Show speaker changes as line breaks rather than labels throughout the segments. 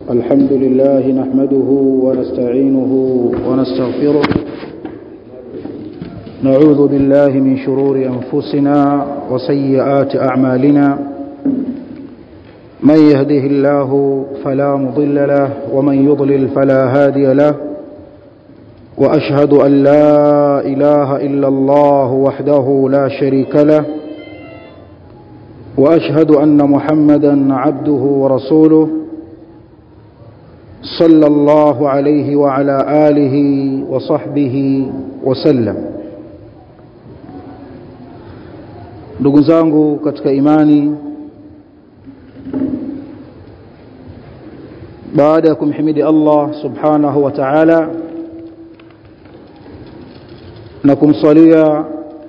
الحمد لله نحمده ونستعينه ونستغفره نعوذ بالله من شرور أنفسنا وسيئات أعمالنا من يهده الله فلا مضل له ومن يضلل فلا هادي له وأشهد أن لا إله إلا الله وحده لا شريك له وأشهد أن محمدا عبده ورسوله صلى الله عليه وعلى آله وصحبه وسلم ndugu zangu katika imani baada ya kumhimidi Allah subhanahu wa ta'ala na kumsalia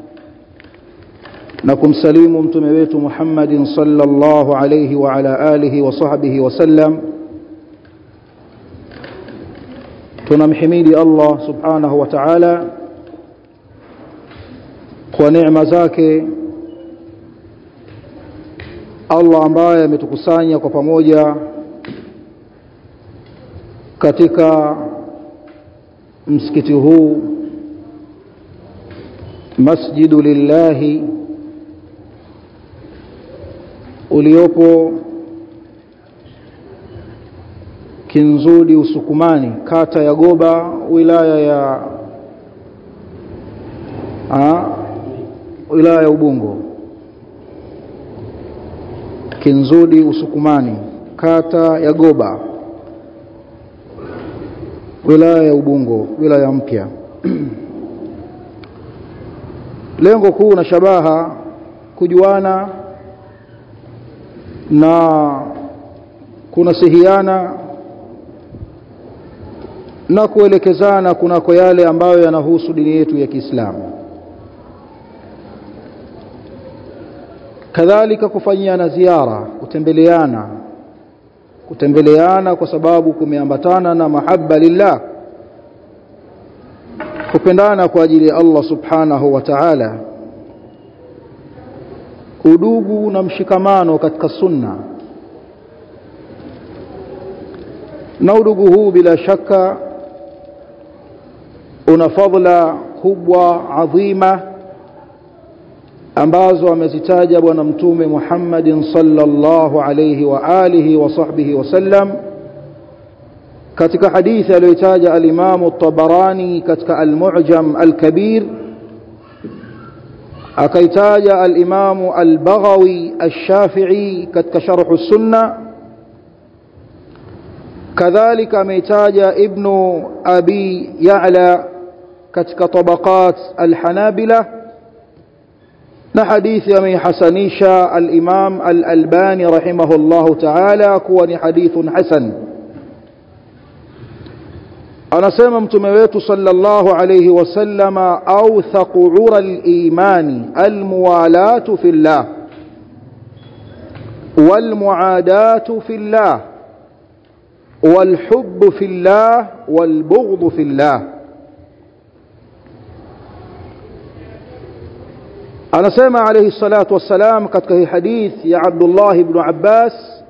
na kumsalimu mtume wetu Muhammadin sallallahu alayhi wa ala alihi wa sahbihi wa sallam tunamhimidi Allah subhanahu wa ta'ala kwa neema zake Allah ambaye ametukusanya kwa pamoja katika msikiti huu masjidu lillahi uliopo Kinzudi Usukumani kata ya Goba wilaya ya a, wilaya ya Ubungo Kinzudi Usukumani kata ya Goba wilaya ya Ubungo wilaya mpya lengo kuu na shabaha kujuana na kunasihiana na kuelekezana kunako yale ambayo yanahusu dini yetu ya Kiislamu kadhalika kufanyiana ziara kutembeleana kutembeleana kwa sababu kumeambatana na mahaba lillah kupendana kwa ajili ya Allah subhanahu wa ta'ala udugu na mshikamano katika sunna na udugu huu bila shaka una fadhila kubwa adhima ambazo amezitaja bwana mtume Muhammadin sallallahu alayhi wa alihi wa sahbihi wasallam katika hadithi aliyotaja al-Imam at-Tabarani katika al-Mu'jam al-Kabir akaitaja al-Imam al-Baghawi ash-Shafi'i katika sharh as-Sunnah kadhalika ameitaja ibnu abi ya'la katika tabaqat al-hanabila na hadithi ameihasanisha al-imam al-albani rahimahullahu ta'ala kuwa ni hadithun hasan anasema mtume wetu sallallahu alayhi wasallama awthaqu ura al-imani al-muwalatu fillah wal-muadatu fillah والحب في الله والبغض في الله anasema alayhi salatu wassalam katika hii hadith ya Abdullah ibn Abbas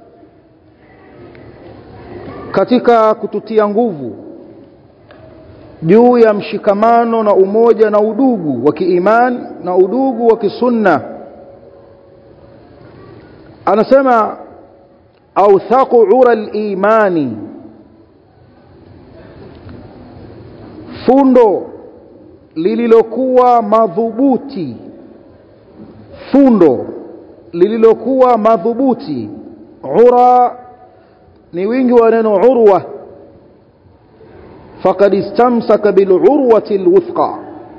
katika kututia nguvu juu ya mshikamano na umoja na udugu wa kiiman na udugu wa kisunna anasema awthaqu ura al-imani fundo lililokuwa madhubuti fundo lililokuwa madhubuti ura ni wingi wa neno urwa faqad istamsaka bil urwati alwuthqa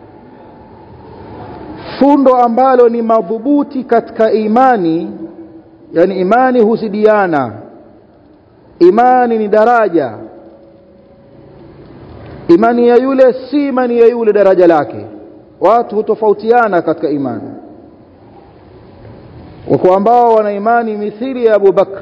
fundo ambalo ni madhubuti katika imani yani imani huzidiana imani ni daraja imani ya yule si imani ya yule daraja lake watu hutofautiana katika imani wako ambao wana imani mithili ya Abu Bakr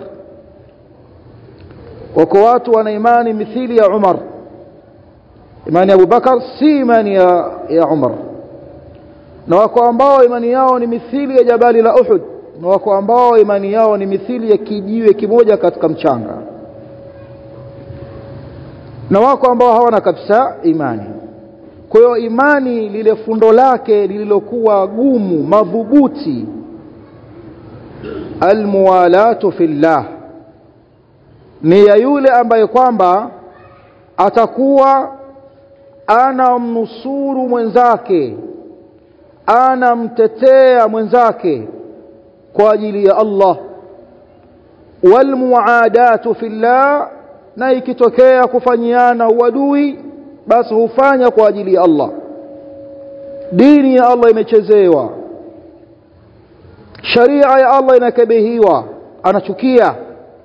wako watu wana imani mithili ya Umar imani ya Abu Bakar si imani ya, ya Umar na wako ambao imani yao ni mithili ya jabali la Uhud na wako ambao imani yao ni mithili ya kijiwe kimoja katika mchanga na wako ambao hawana kabisa imani kwa hiyo imani lile fundo lake lililokuwa gumu madhubuti almuwalatu fillah ni ya yule ambaye kwamba atakuwa anamnusuru mwenzake anamtetea mwenzake kwa ajili ya Allah walmuadatu fillah na ikitokea kufanyiana uadui basi hufanya kwa ajili ya Allah dini ya Allah imechezewa sharia ya Allah inakebehiwa anachukia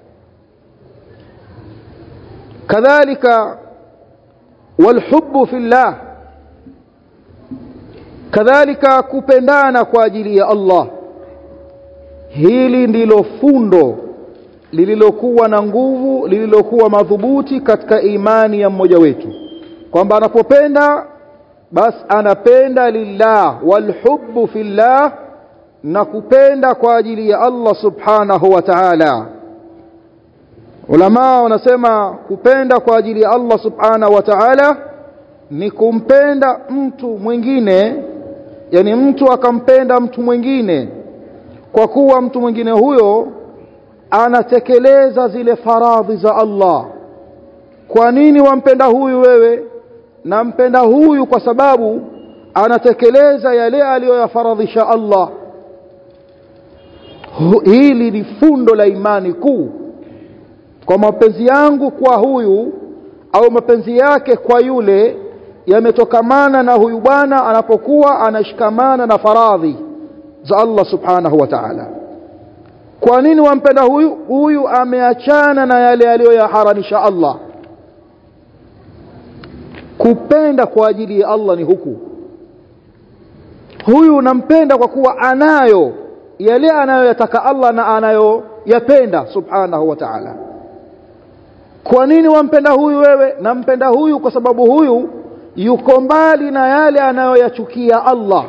kadhalika walhubbu fillah kadhalika kupendana kwa ajili ya Allah hili ndilo fundo lililokuwa na nguvu lililokuwa madhubuti katika imani ya mmoja wetu kwamba anapopenda basi anapenda lillah walhubbu fillah na kupenda kwa ajili ya Allah subhanahu wa ta'ala ulama wanasema kupenda kwa ajili ya Allah subhanahu wa ta'ala ni kumpenda mtu mwingine yani mtu akampenda mtu mwingine kwa kuwa mtu mwingine huyo anatekeleza zile faradhi za Allah kwa nini wampenda huyu wewe nampenda huyu kwa sababu anatekeleza yale aliyoyafaradhisha Allah hili ni fundo la imani kuu kwa mapenzi yangu kwa huyu au mapenzi yake kwa yule yametokamana na huyu bwana anapokuwa anashikamana na faradhi za Allah subhanahu wa ta'ala kwa nini wampenda huyu huyu ameachana na yale aliyoyaharamisha Allah kupenda kwa ajili ya Allah ni huku huyu nampenda kwa kuwa anayo yale anayoyataka Allah na anayoyapenda subhanahu wa ta'ala kwa nini wampenda huyu wewe nampenda huyu kwa sababu huyu yuko mbali na yale anayoyachukia Allah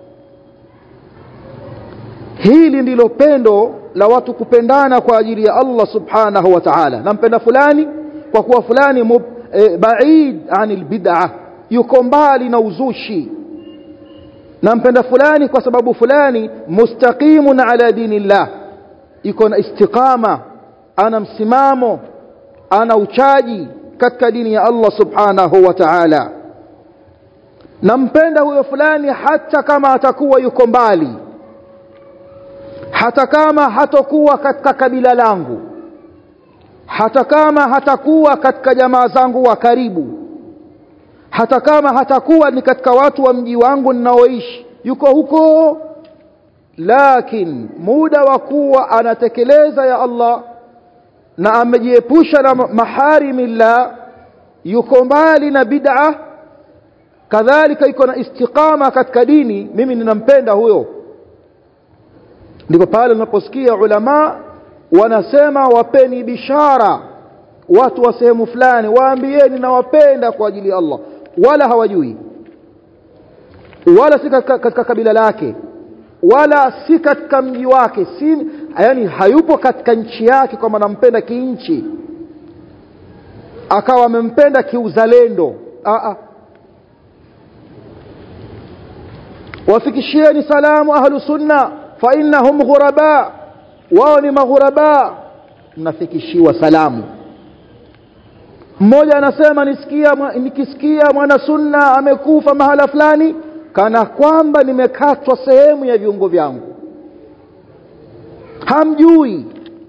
hili ndilo pendo la watu kupendana kwa ajili ya Allah subhanahu wa ta'ala nampenda fulani kwa kuwa fulani mub, e, baid anil bid'ah yuko mbali na uzushi nampenda fulani kwa sababu fulani mustaqimun ala dinillah iko na istiqama ana msimamo ana uchaji katika dini ya Allah subhanahu wa ta'ala nampenda huyo fulani hata kama atakuwa yuko mbali hata kama hatakuwa katika kabila langu hata kama hatakuwa katika jamaa zangu wa karibu hata kama hatakuwa ni katika watu wa mji wangu ninaoishi yuko huko lakin muda wa kuwa anatekeleza ya Allah na amejiepusha na maharimillah yuko mbali na bid'a kadhalika yuko na istiqama katika dini mimi ninampenda huyo ndipo pale unaposikia ulama wanasema wapeni bishara watu wa sehemu fulani waambieni nawapenda kwa ajili ya Allah wala hawajui wala si katika kabila lake wala si katika mji wake si yani hayupo katika nchi yake kwamba nampenda kinchi akawa amempenda kiuzalendo a a wafikishieni salamu ahlu sunna fa innahum ghuraba wao ni maghuraba mnafikishiwa salamu mmoja anasema nisikia nikisikia mwana sunna amekufa mahala fulani kana kwamba nimekatwa sehemu ya viungo vyangu hamjui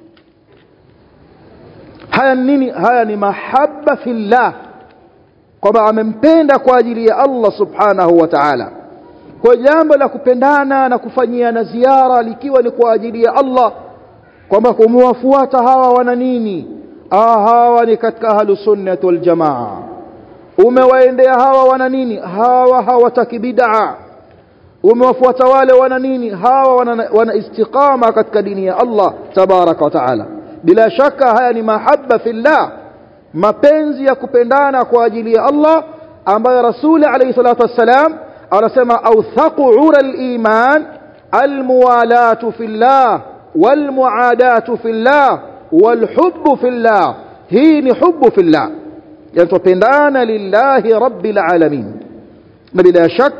haya nini haya ni mahaba fillah kwamba amempenda kwa ajili ya Allah subhanahu wa ta'ala kwa jambo la kupendana na kufanyiana ziara likiwa ni kwa ajili ya Allah kwamba kumwafuata hawa wana nini ah hawa ni katika ahlus sunnah wal jamaa umewaendea hawa wana nini hawa hawataki bid'a umewafuata wale wana nini hawa wana, wana istiqama katika dini ya Allah tabaraka wa taala bila shaka haya ni mahaba fillah mapenzi ya kupendana kwa ajili ya Allah ambayo rasuli alayhi salatu wassalam anasema awthaqu ura al-iman al-muwalatu fillah wal-muadatu fillah wal-hubbu fillah hii ni hubbu fillah yatupendana lillahi rabbil alamin na bila shak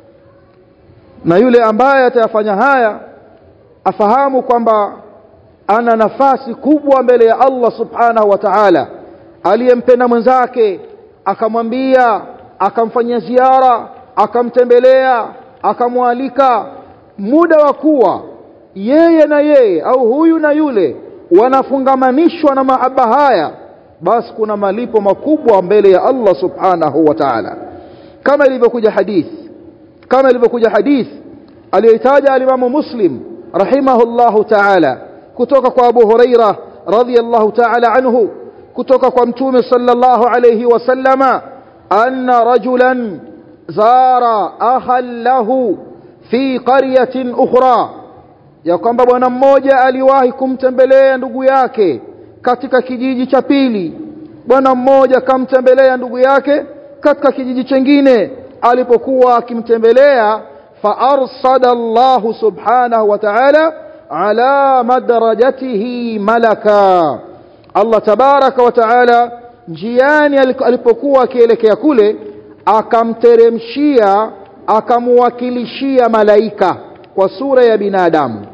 na yule ambaye atayafanya haya afahamu kwamba ana nafasi kubwa mbele ya Allah subhanahu wa ta'ala aliyempenda mwenzake akamwambia akamfanyia ziara akamtembelea akamwalika muda wa kuwa yeye na yeye au huyu na yule wanafungamanishwa na mahaba haya basi kuna malipo makubwa mbele ya Allah subhanahu wa ta'ala kama ilivyokuja hadith kama ilivyokuja hadith aliyoitaja alimamu muslim rahimahullahu ta'ala kutoka kwa Abu Huraira radhiyallahu ta'ala anhu kutoka kwa mtume sallallahu alayhi wasallama anna rajulan zara akhan lahu fi qaryatin ukhra ya kwamba bwana mmoja aliwahi kumtembelea ndugu yake katika kijiji cha pili bwana mmoja kamtembelea ndugu yake katika kijiji chengine alipokuwa akimtembelea fa arsada Allah subhanahu wa ta'ala ala madrajatihi malaka Allah tabaraka wa taala njiani alipokuwa akielekea kule akamteremshia akamwakilishia malaika kwa sura ya binadamu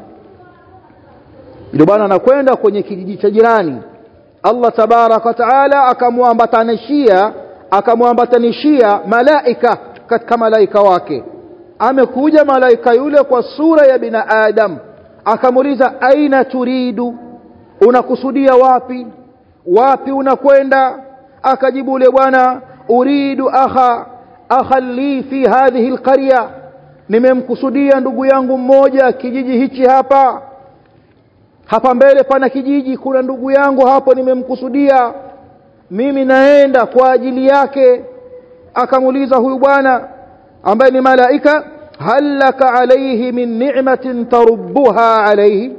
ndio bwana anakwenda kwenye kijiji cha jirani Allah tabaraka wa taala akamwambatanishia akamwambatanishia malaika katika malaika wake amekuja malaika yule kwa sura ya binadamu akamuuliza aina turidu unakusudia wapi wapi unakwenda akajibu ule bwana uridu akha akha li fi hadhihi alqarya nimemkusudia ndugu yangu mmoja kijiji hichi hapa hapa mbele pana kijiji kuna ndugu yangu hapo nimemkusudia mimi naenda kwa ajili yake akamuuliza huyu bwana ambaye ni malaika hal laka alayhi min ni'matin tarubbuha alayhi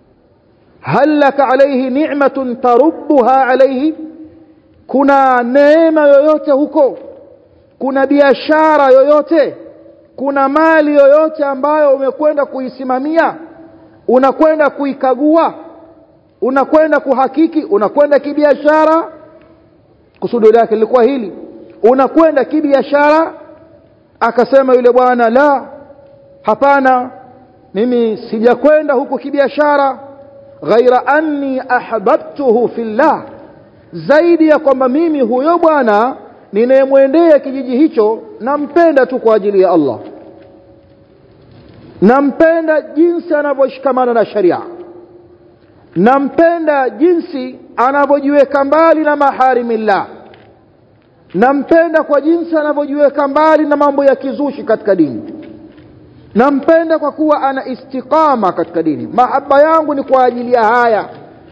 hal laka alayhi ni'matun tarubbuha alayhi kuna neema yoyote huko kuna biashara yoyote kuna mali yoyote ambayo umekwenda kuisimamia unakwenda kuikagua unakwenda kuhakiki unakwenda kibiashara kusudi lake lilikuwa hili unakwenda kibiashara akasema yule bwana la hapana mimi sijakwenda huko kibiashara ghaira anni ahbabtuhu fillah zaidi ya kwamba mimi huyo bwana ninayemwendea kijiji hicho nampenda tu kwa ajili ya Allah nampenda jinsi anavyoshikamana na sharia nampenda jinsi anavyojiweka mbali na maharimillah nampenda kwa jinsi anavyojiweka mbali na mambo ya kizushi katika dini nampenda kwa kuwa ana istiqama katika dini mahaba yangu ni kwa ajili ya haya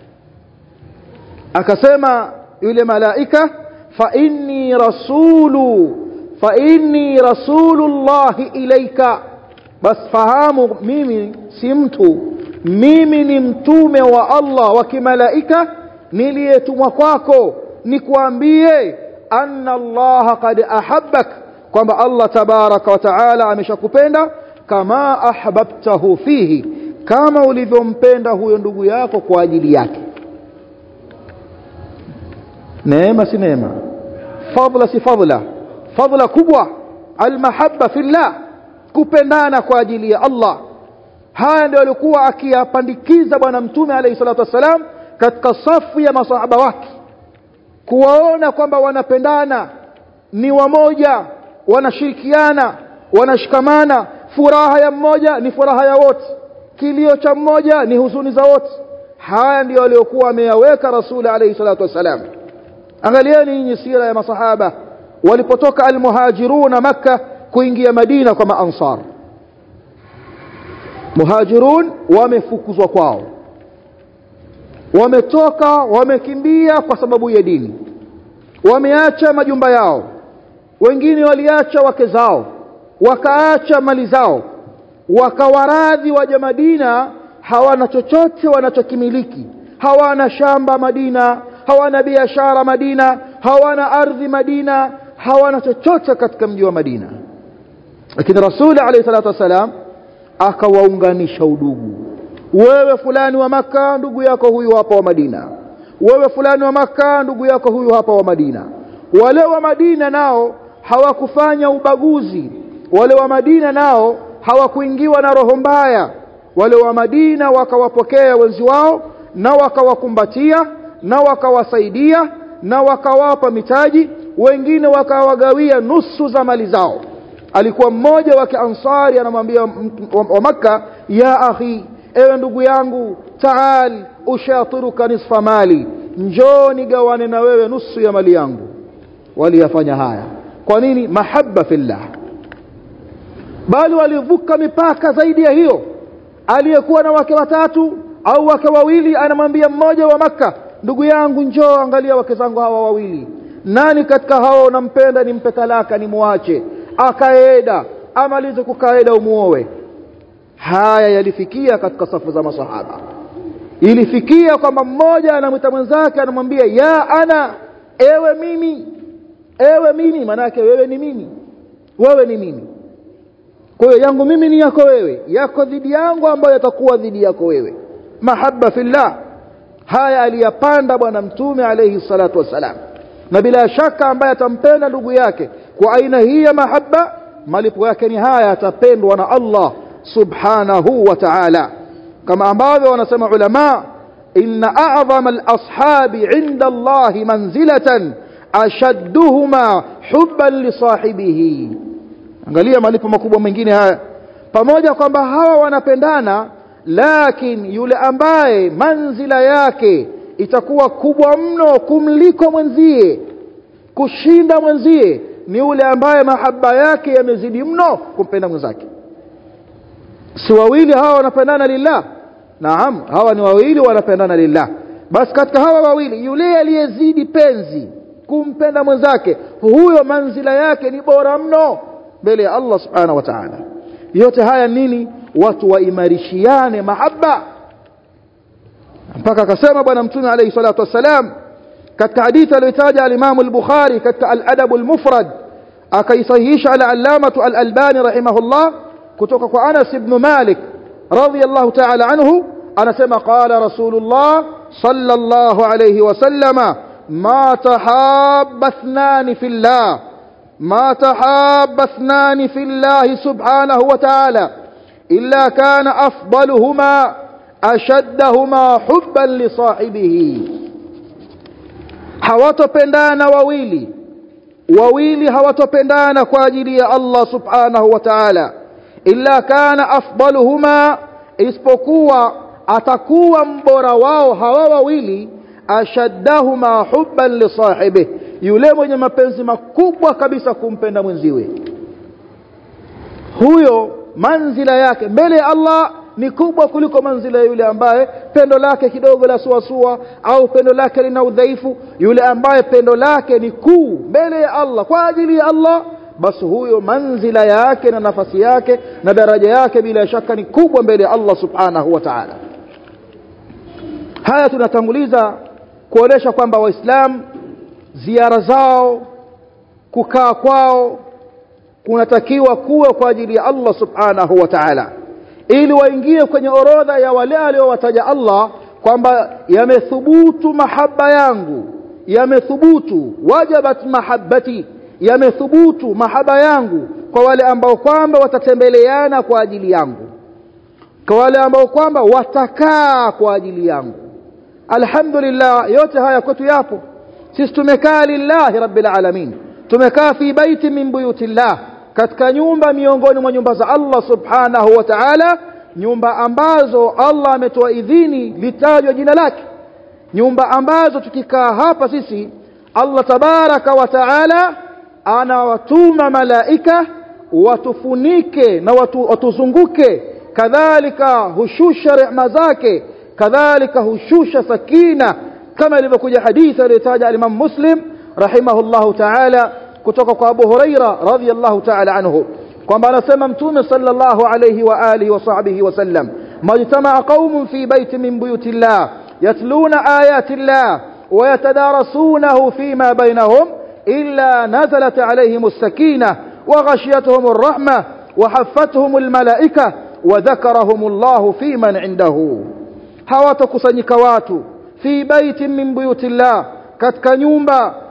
akasema yule malaika fa inni rasulu fa inni rasulullahi ilaika bas fahamu mimi si mtu mimi ni mtume wa Allah wa kimalaika niliyetumwa kwako nikwambie anna Allah qad ahabbak kwamba Allah tabaraka wa taala ameshakupenda kama ahbabtahu fihi kama ulivyompenda huyo ndugu yako kwa ajili yake neema si neema fadla si fadla fadla kubwa almahabba fillah kupendana kwa ajili ya Allah haya ndio alikuwa akiyapandikiza bwana mtume alayhi salatu wassalam katika safu ya masahaba wake kuwaona kwamba wanapendana ni wamoja wanashirikiana wanashikamana furaha ya mmoja ni furaha ya wote kilio cha mmoja ni huzuni za wote haya ndio aliyokuwa ameyaweka rasuli alayhi salatu wassalam angalieni nyinyi sira ya masahaba walipotoka almuhajiruna makka kuingia madina kwa maansar muhajirun wamefukuzwa kwao wametoka wamekimbia kwa sababu ya dini wameacha majumba yao wengine waliacha wake zao wakaacha mali zao wakawaradhi waja Madina hawana chochote wanachokimiliki hawana shamba Madina hawana biashara Madina hawana ardhi Madina hawana chochote katika mji wa Madina lakini Rasuli alayhi salatu wasalam akawaunganisha udugu wewe fulani wa maka ndugu yako huyu hapa wa Madina wewe fulani wa maka ndugu yako huyu hapa wa Madina wale wa Madina nao hawakufanya ubaguzi wale wa Madina nao hawakuingiwa na roho mbaya wale wa Madina wakawapokea wenzi wao na wakawakumbatia na wakawasaidia na wakawapa mitaji wengine wakawagawia nusu za mali zao alikuwa mmoja wa kiansari anamwambia wa maka ya akhi ewe ndugu yangu taal ushatiruka nisfa mali njoo nigawane na wewe nusu ya mali yangu waliyafanya haya kwa nini mahaba fillah bali walivuka mipaka zaidi ya hiyo aliyekuwa na wake watatu au wake wawili anamwambia mmoja wa maka ndugu yangu njoo angalia wake zangu hawa wawili nani katika hao nampenda nimpe talaka nimwache akaeda amalize kukaeda umuowe haya yalifikia katika safu za masahaba ilifikia kwamba mmoja anamwita mwenzake anamwambia ya ana ewe mimi ewe mimi manake wewe ni mimi wewe ni mimi kwa hiyo yangu mimi ni yako wewe yako dhidi yangu ambayo yatakuwa dhidi yako wewe mahaba fillah haya aliyapanda bwana mtume alayhi salatu wassalam na bila shaka ambaye atampenda ndugu yake kwa aina hii ya mahaba malipo yake ni haya atapendwa na Allah subhanahu wa ta'ala kama ambavyo wanasema ulama inna a'zama al-ashabi 'inda Allah manzilatan ashadduhuma hubban li sahibihi angalia malipo makubwa mengine haya pamoja kwamba hawa wanapendana lakini yule ambaye manzila yake itakuwa kubwa mno kumliko mwenzie kushinda mwenzie ni yule ambaye mahaba yake yamezidi mno kumpenda mwenzake si wawili hawa wanapendana lillah naam hawa ni wawili wanapendana lillah basi katika hawa wawili yule aliyezidi penzi kumpenda mwenzake huyo manzila yake ni bora mno mbele ya Allah subhanahu wa ta'ala yote haya nini watu waimarishiane mahaba mpaka akasema bwana mtume alayhi salatu wassalam katika hadithi aliyotaja al-Imam al-Bukhari katika al-Adab al-Mufrad akaisahihisha al-Allamah al-Albani rahimahullah kutoka kwa Anas ibn Malik radiyallahu ta'ala anhu anasema qala Rasulullah sallallahu alayhi wasallama ma tahabba ithnani fillah ما تحاب اثنان في الله سبحانه وتعالى إلا كان أفضلهما أشدهما حبا لصاحبه hawatopendana wawili wawili hawatopendana kwa ajili ya Allah subhanahu wa ta'ala illa kana afdaluhuma isipokuwa atakuwa mbora wao hawa wawili ashaddahuma hubban li sahibihi yule mwenye mapenzi makubwa kabisa kumpenda mwenziwe huyo manzila yake mbele ya Allah ni kubwa kuliko manzila ya yule ambaye pendo lake kidogo la suasua au pendo lake lina udhaifu yule ambaye pendo lake ni kuu mbele ya Allah kwa ajili ya Allah basi huyo manzila yake na nafasi yake na daraja yake bila shaka ni kubwa mbele ya Allah subhanahu wa ta'ala haya tunatanguliza kuonesha kwamba waislamu ziara zao kukaa kwao kunatakiwa kuwa kwa ajili ya Allah subhanahu wa ta'ala ili waingie kwenye orodha ya wale aliowataja Allah kwamba yamethubutu mahaba yangu yamethubutu wajabat mahabbati yamethubutu mahaba yangu kwa wale ambao kwamba watatembeleana kwa ajili yangu kwa wale ambao kwamba watakaa kwa ajili yangu alhamdulillah yote haya kwetu yapo sisi tumekaa lillahi rabbil alamin tumekaa fi baiti min buyutillah katika nyumba miongoni mwa nyumba za Allah subhanahu wa ta'ala nyumba ambazo Allah ametoa idhini litajwa jina lake nyumba ambazo tukikaa hapa sisi Allah tabaraka wa ta'ala anawatuma malaika watufunike na watu, watuzunguke kadhalika hushusha rehema zake kadhalika hushusha sakina kama ilivyokuja hadithi aliyotaja al-Imam Muslim rahimahullahu ta'ala kutoka kwa Abu Huraira radhiyallahu ta'ala anhu kwamba anasema mtume sallallahu alayhi wa alihi wa sahbihi wa sallam majtama'a qaumun fi baitin min buyutillah yatluna ayati llah wa yatadarasunahu fima bainahum illa nazalat alayhim as-sakinah wa ghashiyatuhum ar-rahmah wa haffathum al-malaikah wa dhakarahum Allah fi man 'indahu hawatakusanyika watu fi baitin min buyutillah katika nyumba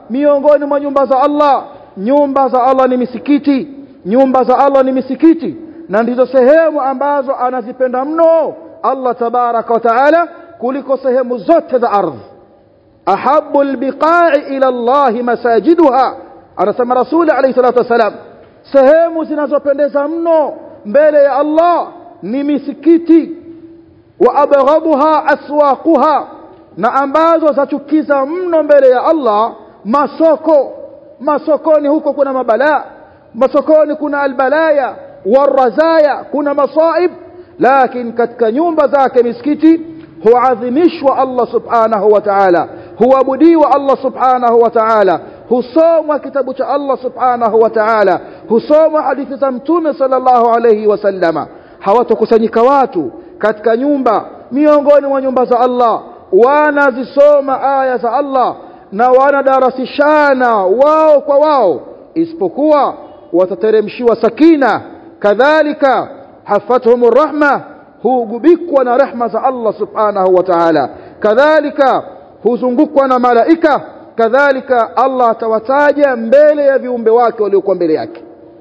miongoni mwa nyumba za Allah nyumba za Allah ni misikiti nyumba za Allah ni misikiti na ndizo sehemu ambazo anazipenda mno Allah tabaraka wa taala kuliko sehemu zote za ardhi ahabu albiqa'i ila Allah masajiduha anasema rasuli alayhi salatu wasalam sehemu zinazopendeza mno mbele ya Allah ni misikiti wa abghabuha aswaquha na ambazo zachukiza mno mbele ya Allah masoko masokoni huko kuna mabalaa masokoni kuna albalaya warazaya kuna masaib lakini katika nyumba zake misikiti huadhimishwa Allah subhanahu wa ta'ala huabudiwa Allah subhanahu wa ta'ala husomwa kitabu cha Allah subhanahu wa ta'ala husomwa hadithi za mtume sallallahu alayhi wasallama hawatokusanyika watu katika nyumba miongoni mwa nyumba za Allah wanazisoma aya za Allah na wanadarasishana wao kwa wao isipokuwa watateremshiwa sakina kadhalika hafathum rahma hugubikwa na rehma za Allah subhanahu wa ta'ala kadhalika huzungukwa na malaika kadhalika Allah atawataja mbele ya viumbe wake waliokuwa mbele yake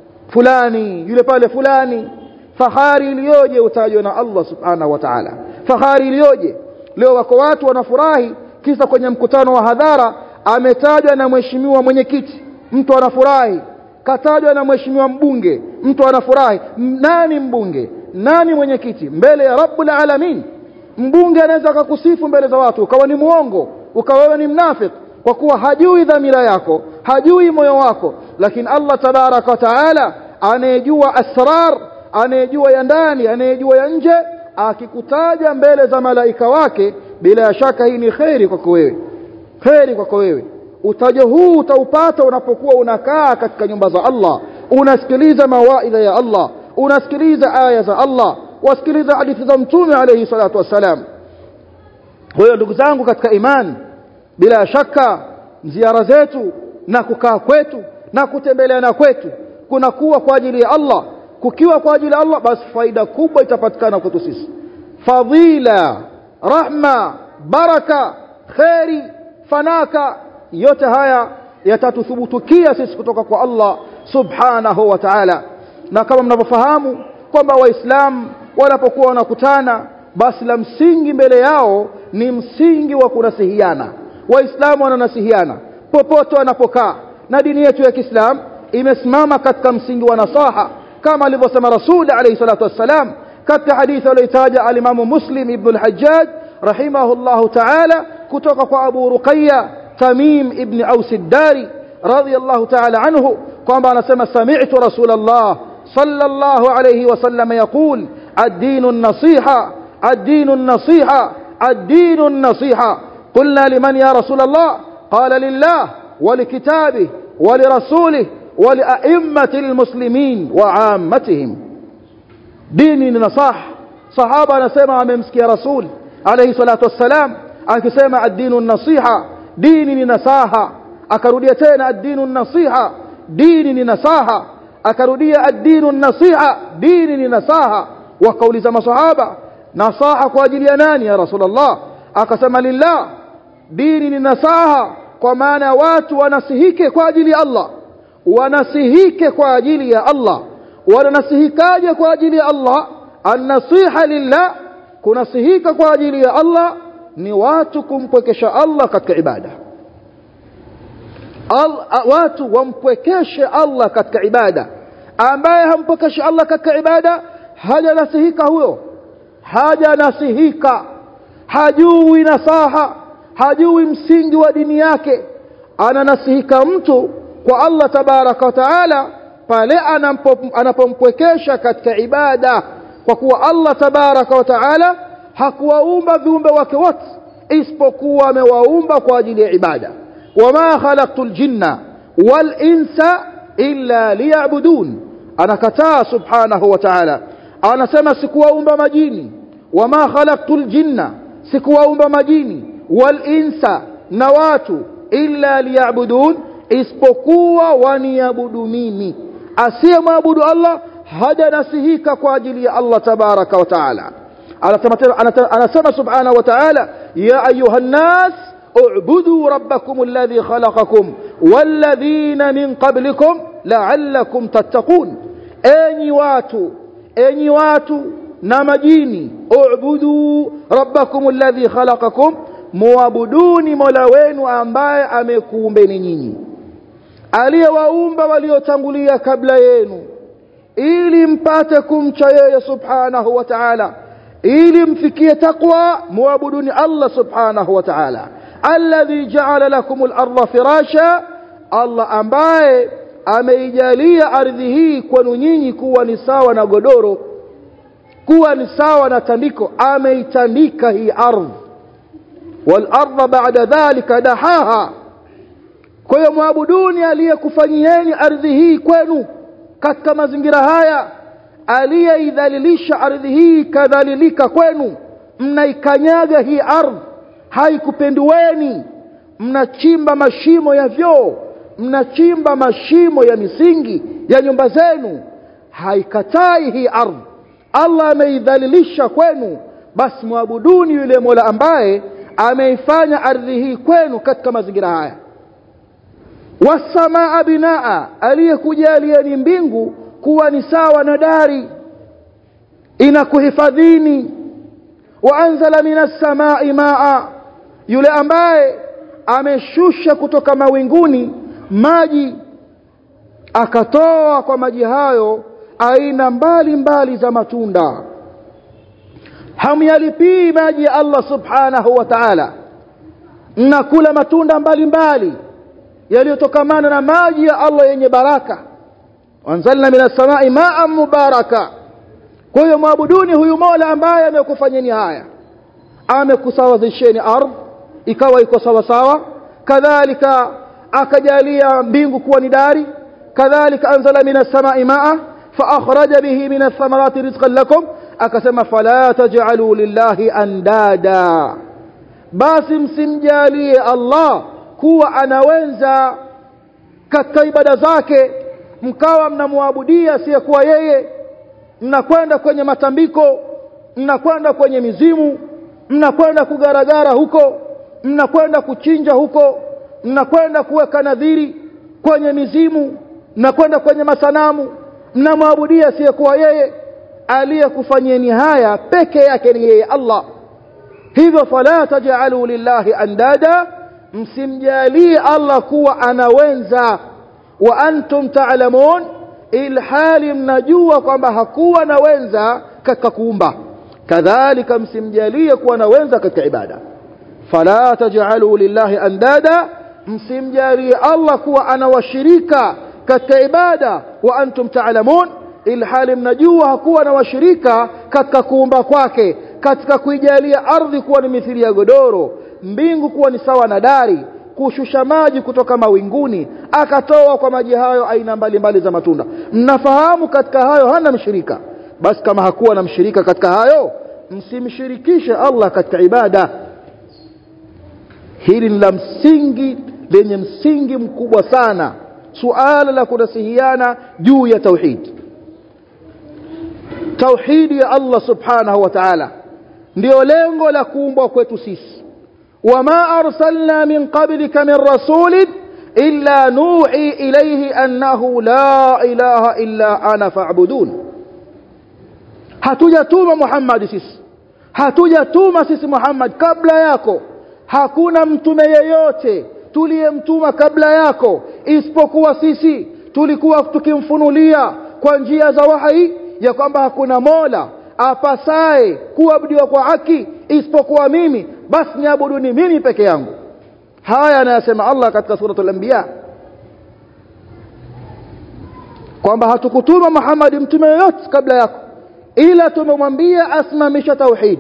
fulani yule pale fulani fahari iliyoje utajwa na Allah subhanahu wa ta'ala fahari iliyoje leo wako watu wanafurahi kisa kwenye mkutano wa hadhara ametajwa na mheshimiwa mwenyekiti mtu anafurahi katajwa na mheshimiwa mbunge mtu anafurahi nani mbunge nani mwenyekiti mbele ya rabbul alamin mbunge anaweza akakusifu mbele za watu ukawa ni muongo ukawa wewe ni mnafik kwa kuwa hajui dhamira yako hajui moyo wako lakini Allah tabaraka wa taala anayejua asrar anayejua ya ndani anayejua ya nje akikutaja mbele za malaika wake bila shaka hii ni kheri kwako wewe kheri kwako wewe utajo huu utaupata unapokuwa unakaa katika nyumba za Allah unasikiliza mawaidha ya Allah unasikiliza aya za Allah wasikiliza hadithi za mtume alayhi salatu wassalam huyo ndugu zangu katika imani bila shaka ziara zetu na kukaa kwetu na kutembeleana kwetu kunakuwa kwa ajili ya Allah kukiwa kwa ajili ya Allah basi faida kubwa itapatikana kwetu sisi fadhila rahma baraka khairi fanaka yote haya yatatuthubutukia sisi kutoka kwa Allah subhanahu wa ta'ala na kama mnavyofahamu kwamba waislamu wanapokuwa wanakutana basi la msingi mbele yao ni msingi wa kunasihiana waislamu wananasihiana popote wanapokaa na dini yetu ya Kiislamu imesimama katika msingi wa nasaha kama alivyosema Rasul alayhi salatu wassalam katika hadithi aliyotaja alimamu Muslim ibn al-Hajjaj rahimahullahu ta'ala kutoka kwa Abu Ruqayya Tamim ibn Aus ad-Dari radiyallahu ta'ala anhu kwamba anasema sami'tu Rasulullah sallallahu alayhi wasallam yaqul ad-din an-nasiha ad-din an-nasiha ad-din an-nasiha قلنا لمن يا رسول الله قال لله ولكتابه ولرسوله ولأئمة المسلمين وعامتهم ديني نصاح صحابة نسمع ممسكي رسول عليه الصلاة والسلام akisema ad-dinu nasiha dini ni nasaha akarudia tena ad-dinu nasiha dini ni nasaha akarudia ad-dinu nasiha dini ni nasaha wakauliza masahaba nasaha kwa ajili ya nani ya rasulullah akasema lillah dini ni nasaha kwa maana watu wanasihike kwa ajili ya Allah wanasihike kwa ajili ya Allah wanasihikaje kwa ajili ya Allah an-nasiha lillah kunasihika kwa ajili ya Allah ni watu kumpwekesha Allah katika ibada Al, watu wampwekeshe Allah katika ibada ambaye hampwekeshi Allah katika ibada hajanasihika huyo hajanasihika hajui nasaha hajui msingi wa dini yake ananasihika mtu kwa Allah tabaraka wa taala pale anapompwekesha katika ibada kwa kuwa Allah tabaraka wa taala hakuwaumba viumbe wake wote isipokuwa amewaumba kwa ajili ya ibada wama khalaqtul jinna wal insa illa liya'budun anakataa subhanahu wa ta'ala anasema sikuwaumba majini wama khalaqtul jinna sikuwaumba majini wal insa na watu illa liya'budun isipokuwa waniabudu mimi asiyemwabudu Allah hajanasihika kwa ajili ya Allah tabaraka wa ta'ala anasema subhanahu wa ta'ala ya ayuha nnas اعبدوا ربكم الذي خلقكم walladhina min qablikum la'allakum tattaqun enyi watu enyi watu na majini ubudu rabbakum alladhi khalaqakum muabuduni mola wenu ambaye amekuumbeni nyinyi aliyewaumba waliotangulia kabla yenu ili mpate kumcha yeye subhanahu wa ta'ala ili mfikie taqwa muabuduni Allah subhanahu wa ta'ala alladhi ja'ala lakum al-ardha firasha Allah ambaye ameijalia ardhi hii kwenu nyinyi kuwa ni sawa na godoro kuwa ni sawa na tandiko ameitandika hii ardhi wal ardha ba'da dhalika dahaha kwa hiyo muabuduni aliyekufanyieni ardhi hii kwenu katika mazingira haya aliyeidhalilisha ardhi hii kadhalilika kwenu mnaikanyaga hii ardhi haikupendueni mnachimba mashimo ya vyoo mnachimba mashimo ya misingi ya nyumba zenu haikatai hii ardhi Allah ameidhalilisha kwenu basi muabuduni yule Mola ambaye ameifanya ardhi hii kwenu katika mazingira haya wasamaa binaa aliyekujalieni mbingu kuwa ni sawa na dari inakuhifadhini waanzala minas samai maa yule ambaye ameshusha kutoka mawinguni maji akatoa kwa maji hayo aina mbali mbali za matunda hamyalipii maji ya Allah subhanahu wa ta'ala mnakula matunda mbalimbali yaliyotokamana na maji ya Allah yenye baraka wanzalna minas samai ma'an mubaraka kwa hiyo mwabuduni huyu Mola ambaye amekufanyeni haya amekusawazisheni ardhi ikawa iko sawa sawa kadhalika akajalia mbingu kuwa ni dari kadhalika anzala minas samai ma'a fa akhraja bihi minas thamarati rizqan lakum akasema fala taj'alu lillahi andada basi msimjalie Allah kuwa anawenza katika ibada zake mkawa mnamwabudia asiyekuwa yeye mnakwenda kwenye matambiko mnakwenda kwenye mizimu mnakwenda kugaragara huko mnakwenda kuchinja huko mnakwenda kuweka nadhiri kwenye mizimu mnakwenda kwenye masanamu mnamwabudia asiyekuwa yeye aliyekufanyeni haya peke yake ni yeye Allah hivyo fala taj'alu lillahi andada msimjalie Allah kuwa anawenza wa antum ta'lamun ilhali mnajua kwamba hakuwa na wenza katika kuumba kadhalika msimjalie kuwa na wenza katika ibada fala taj'alu lillahi andada msimjalie Allah kuwa anawashirika katika ibada wa antum ta'lamun ilhali mnajua hakuwa na washirika katika kuumba kwake katika kuijalia ardhi kuwa ni mithili ya godoro mbingu kuwa ni sawa na dari kushusha maji kutoka mawinguni akatoa kwa maji hayo aina mbalimbali za matunda mnafahamu katika hayo hana mshirika basi kama hakuwa na mshirika katika hayo msimshirikishe Allah katika ibada hili ni la msingi lenye msingi mkubwa sana suala la kunasihiana juu ya tauhid tauhidi ya Allah subhanahu wa ta'ala ndio lengo la kuumbwa kwetu sisi wama arsalna min qablika min rasulin illa nuhi ilayhi annahu la ilaha illa ana fa'budun hatujatuma Muhammad sisi hatujatuma sisi Muhammad kabla yako hakuna mtume yeyote tuliyemtuma kabla yako isipokuwa sisi tulikuwa tukimfunulia kwa njia za wahi ya kwamba hakuna mola apasaye kuabudiwa kwa haki isipokuwa mimi basi niabuduni mimi peke yangu haya anayasema Allah katika suratul anbiya kwamba hatukutuma Muhammad mtume yoyote kabla yako ila tumemwambia asimamisha tauhid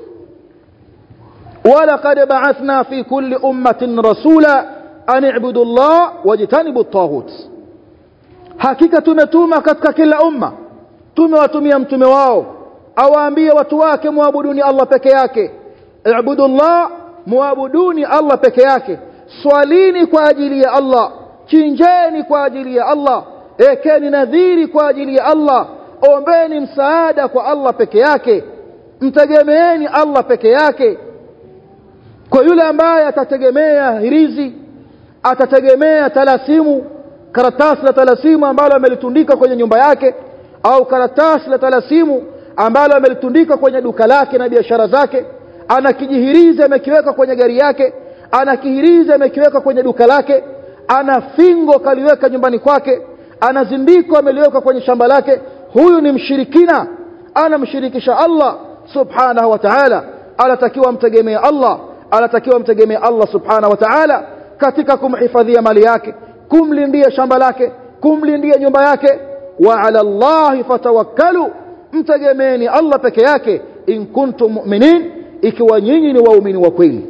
ولقد بعثنا في كل أمة رسولا أن اعبدوا الله واجتنبوا الطاغوت hakika tumetuma katika kila umma tumewatumia mtume wao awaambie watu wake muabuduni Allah peke yake ibudullah muabuduni Allah peke yake swalini kwa ajili ya Allah chinjeni kwa ajili ya Allah ekeni nadhiri kwa ajili ya Allah ombeni msaada kwa Allah peke yake mtegemeeni Allah peke yake kwa yule ambaye atategemea hirizi atategemea talasimu karatasi la talasimu ambalo amelitundika kwenye nyumba yake au karatasi la talasimu ambalo amelitundika kwenye duka lake na biashara zake ana kijihirizi amekiweka kwenye gari yake ana kihirizi amekiweka kwenye duka lake ana fingo kaliweka nyumbani kwake ana zindiko ameliweka kwenye shamba lake huyu ni mshirikina anamshirikisha Allah subhanahu wa ta'ala anatakiwa mtegemee Allah anatakiwa mtegemee Allah subhanahu wa ta'ala katika kumhifadhia mali yake kumlindia shamba lake kumlindia nyumba yake wa ala Allah fatawakkalu mtegemeeni Allah peke yake in kuntum mu'minin ikiwa nyinyi ni waumini wa kweli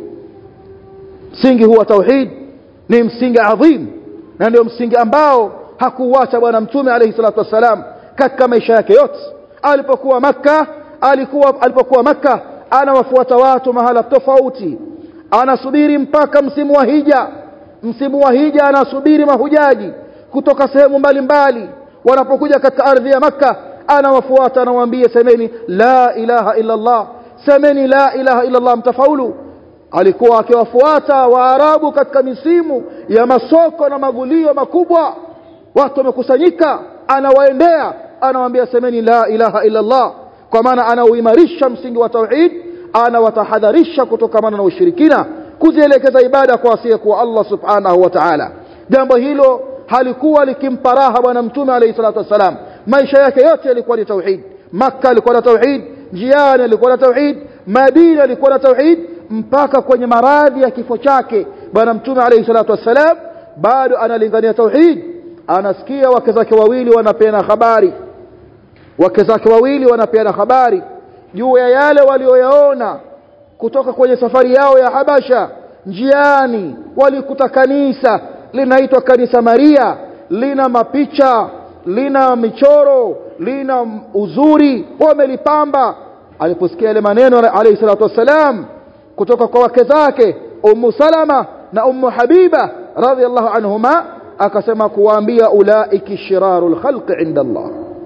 msingi huwa tauhid ni msingi adhim na ndio msingi ambao hakuuacha bwana mtume alayhi salatu wassalam katika maisha yake yote alipokuwa makka alikuwa alipokuwa makka anawafuata watu mahala tofauti anasubiri mpaka msimu wa hija msimu wa hija anasubiri mahujaji kutoka sehemu mbalimbali wanapokuja katika ardhi ya makka anawafuata anawaambia semeni la ilaha illa allah semeni la ilaha illa allah mtafaulu alikuwa akiwafuata waarabu katika misimu ya masoko na magulio makubwa watu wamekusanyika anawaendea anawaambia semeni la ilaha illa allah kwa maana anauimarisha msingi wa tauhid anawatahadharisha kutokamana na ushirikina kuzielekeza ibada kwa asiyekuwa Allah subhanahu wa ta'ala jambo hilo halikuwa likimpa raha bwana mtume alayhi salatu wasalam maisha yake yote yalikuwa ni tauhid makka alikuwa na tauhid njiani alikuwa na tauhid madina alikuwa na tauhid mpaka kwenye maradhi ya kifo chake bwana mtume alayhi salatu wasalam bado analingania tauhid anasikia wake zake wawili wanapeana habari wake zake wawili wanapeana habari juu ya yale walioyaona kutoka kwenye safari yao ya Habasha njiani walikuta kanisa linaitwa kanisa Maria lina mapicha lina michoro lina uzuri wamelipamba aliposikia yale maneno alayhi salatu wassalam kutoka kwa wake zake Ummu Salama na Ummu Habiba radhiallahu anhuma akasema kuwaambia ulaiki shirarul khalqi inda Allah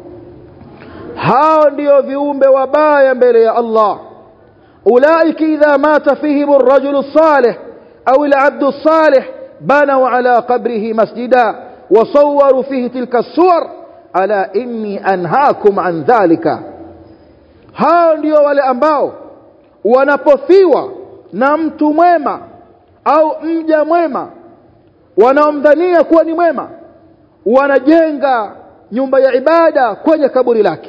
hao ndio viumbe wabaya mbele ya Allah أولئك إذا مات فيهم الرجل الصالح أو العبد الصالح بنوا على قبره مسجدا وصوروا فيه تلك الصور ألا إني أنهاكم عن ذلك hao ndio wale ambao wanapofiwa na mtu mwema au mja mwema wanaomdhania kuwa ni mwema wanajenga nyumba ya ibada kwenye kaburi lake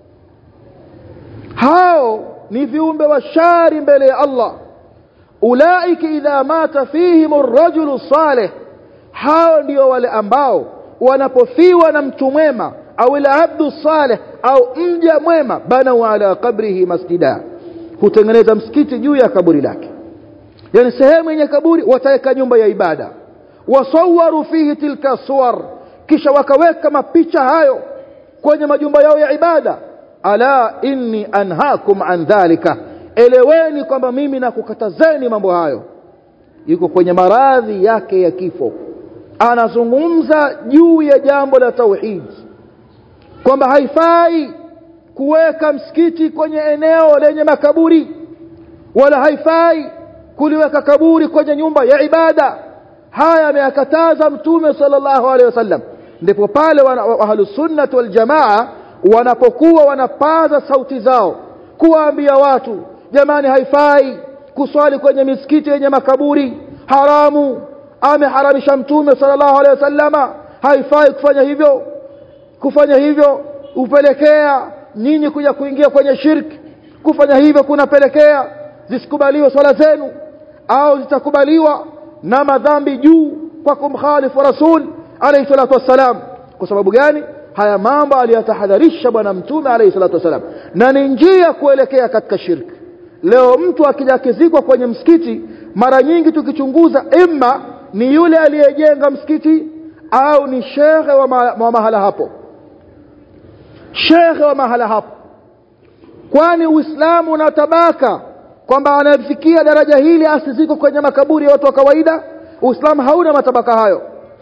hao ni viumbe wa shari mbele ya Allah ulaiki idha mata fihim ar-rajulu salih hao ndio wale ambao wanapofiwa na mtu mwema au al-abdu salih au mja mwema banau ala qabrihi masjida hutengeneza msikiti juu ya kaburi lake yani sehemu yenye kaburi wataweka nyumba ya ibada wasawaru fihi tilka suwar kisha wakaweka mapicha hayo kwenye majumba yao ya ibada ala inni anhaakum an dhalika eleweni kwamba mimi nakukatazeni mambo hayo yuko kwenye maradhi yake ya kifo anazungumza juu ya jambo la tauhid kwamba haifai kuweka msikiti kwenye eneo lenye makaburi wala haifai kuliweka kaburi kwenye nyumba ya ibada haya ameyakataza mtume sallallahu alaihi wasallam ndipo pale ahlus sunnah wal jamaa wanapokuwa wanapaza sauti zao kuwaambia watu jamani haifai kuswali kwenye misikiti yenye makaburi haramu ameharamisha mtume sallallahu alaihi wasallama haifai kufanya hivyo kufanya hivyo upelekea nyinyi kuja kuingia kwenye shirki kufanya hivyo kunapelekea zisikubaliwe swala zenu au zitakubaliwa na madhambi juu kwa kumkhalifu rasul alayhi salatu wassalam kwa sababu gani haya mambo aliyatahadharisha bwana mtume alayhi salatu wasalam na ni njia kuelekea katika shirki leo mtu akija akizikwa kwenye msikiti mara nyingi tukichunguza imma ni yule aliyejenga msikiti au ni shekhe wa, ma, wa mahala hapo shekhe wa mahala hapo kwani uislamu una tabaka kwamba anafikia daraja hili asiziko kwenye makaburi ya watu wa kawaida uislamu hauna matabaka hayo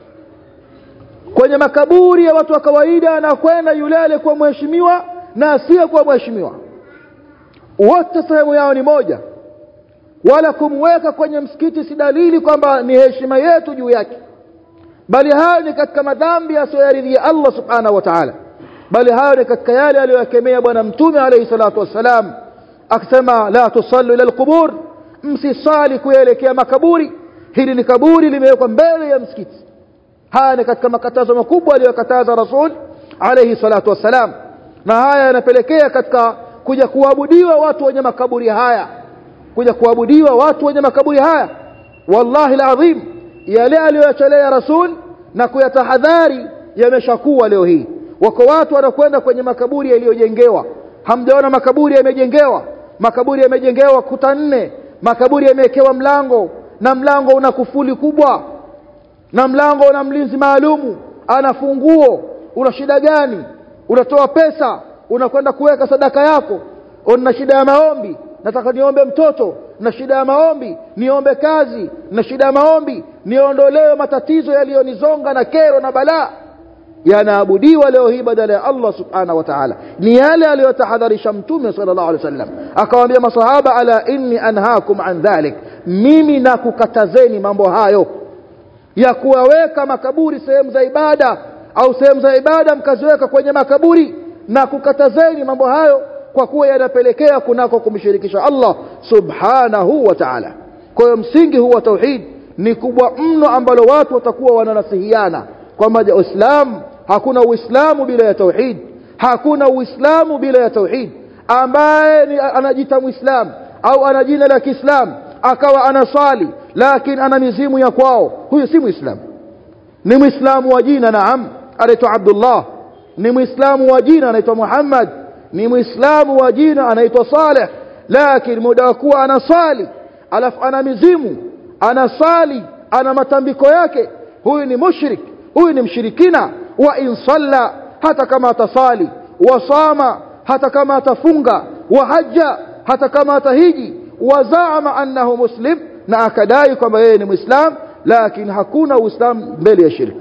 kwenye makaburi ya watu wa kawaida anakwenda yule aliyekuwa mheshimiwa na asiyekuwa mheshimiwa wote sehemu yao ni moja wala kumweka kwenye msikiti si dalili kwamba ni heshima yetu juu yake bali hayo ni katika madhambi asiyoyaridhia Allah subhanahu wa ta'ala bali hayo ni katika yale aliyokemea bwana mtume alayhi salatu wassalam akisema la tusallu ila alqubur msisali kuelekea makaburi hili ni kaburi limewekwa mbele ya msikiti haya ni katika makatazo makubwa aliyokataza rasul alayhi salatu wassalam na haya yanapelekea katika kuja kuabudiwa watu wenye makaburi haya kuja kuabudiwa watu wenye makaburi haya wallahi alazim yale aliyoyachelea rasul na kuyatahadhari yameshakuwa leo hii wako watu wanakwenda kwenye makaburi yaliyojengewa hamjaona makaburi yamejengewa makaburi yamejengewa kuta nne makaburi yamewekewa mlango na mlango una kufuli kubwa na mlango una mlinzi maalumu ana funguo una shida gani unatoa pesa unakwenda kuweka sadaka yako una shida ya maombi nataka niombe mtoto na shida ya maombi niombe kazi na shida ya maombi niondolewe matatizo yaliyonizonga na kero na balaa yanaabudiwa leo hii badala ya Allah subhanahu wa ta'ala ni yale aliyotahadharisha mtume sallallahu alaihi wasallam akawaambia masahaba ala inni anhaakum an dhalik mimi nakukatazeni mambo hayo ya kuwaweka makaburi sehemu za ibada au sehemu za ibada mkaziweka kwenye makaburi na kukatazeni mambo hayo kwa kuwa yanapelekea kunako kumshirikisha Allah subhanahu wa ta'ala kwa hiyo msingi huu wa tauhid ni kubwa mno ambalo watu watakuwa wananasihiana kwamba Uislamu hakuna Uislamu bila ya tauhid hakuna Uislamu bila ya tauhid ambaye anajita Muislamu au ana jina la Kiislamu akawa anasali lakini ana mizimu ya kwao huyu si Muislamu ni Muislamu wa jina naam anaitwa Abdullah ni Muislamu wa jina anaitwa Muhammad ni Muislamu wa jina anaitwa Saleh lakini muda wa kuwa anasali alafu ana mizimu anasali ana matambiko yake huyu ni mushrik huyu ni mshirikina wa in salla hata kama atasali wasama hata kama atafunga wa hajja hata kama atahiji wazaama annahu muslim na akadai kwamba yeye ni muislam lakini hakuna uislamu mbele ya shirki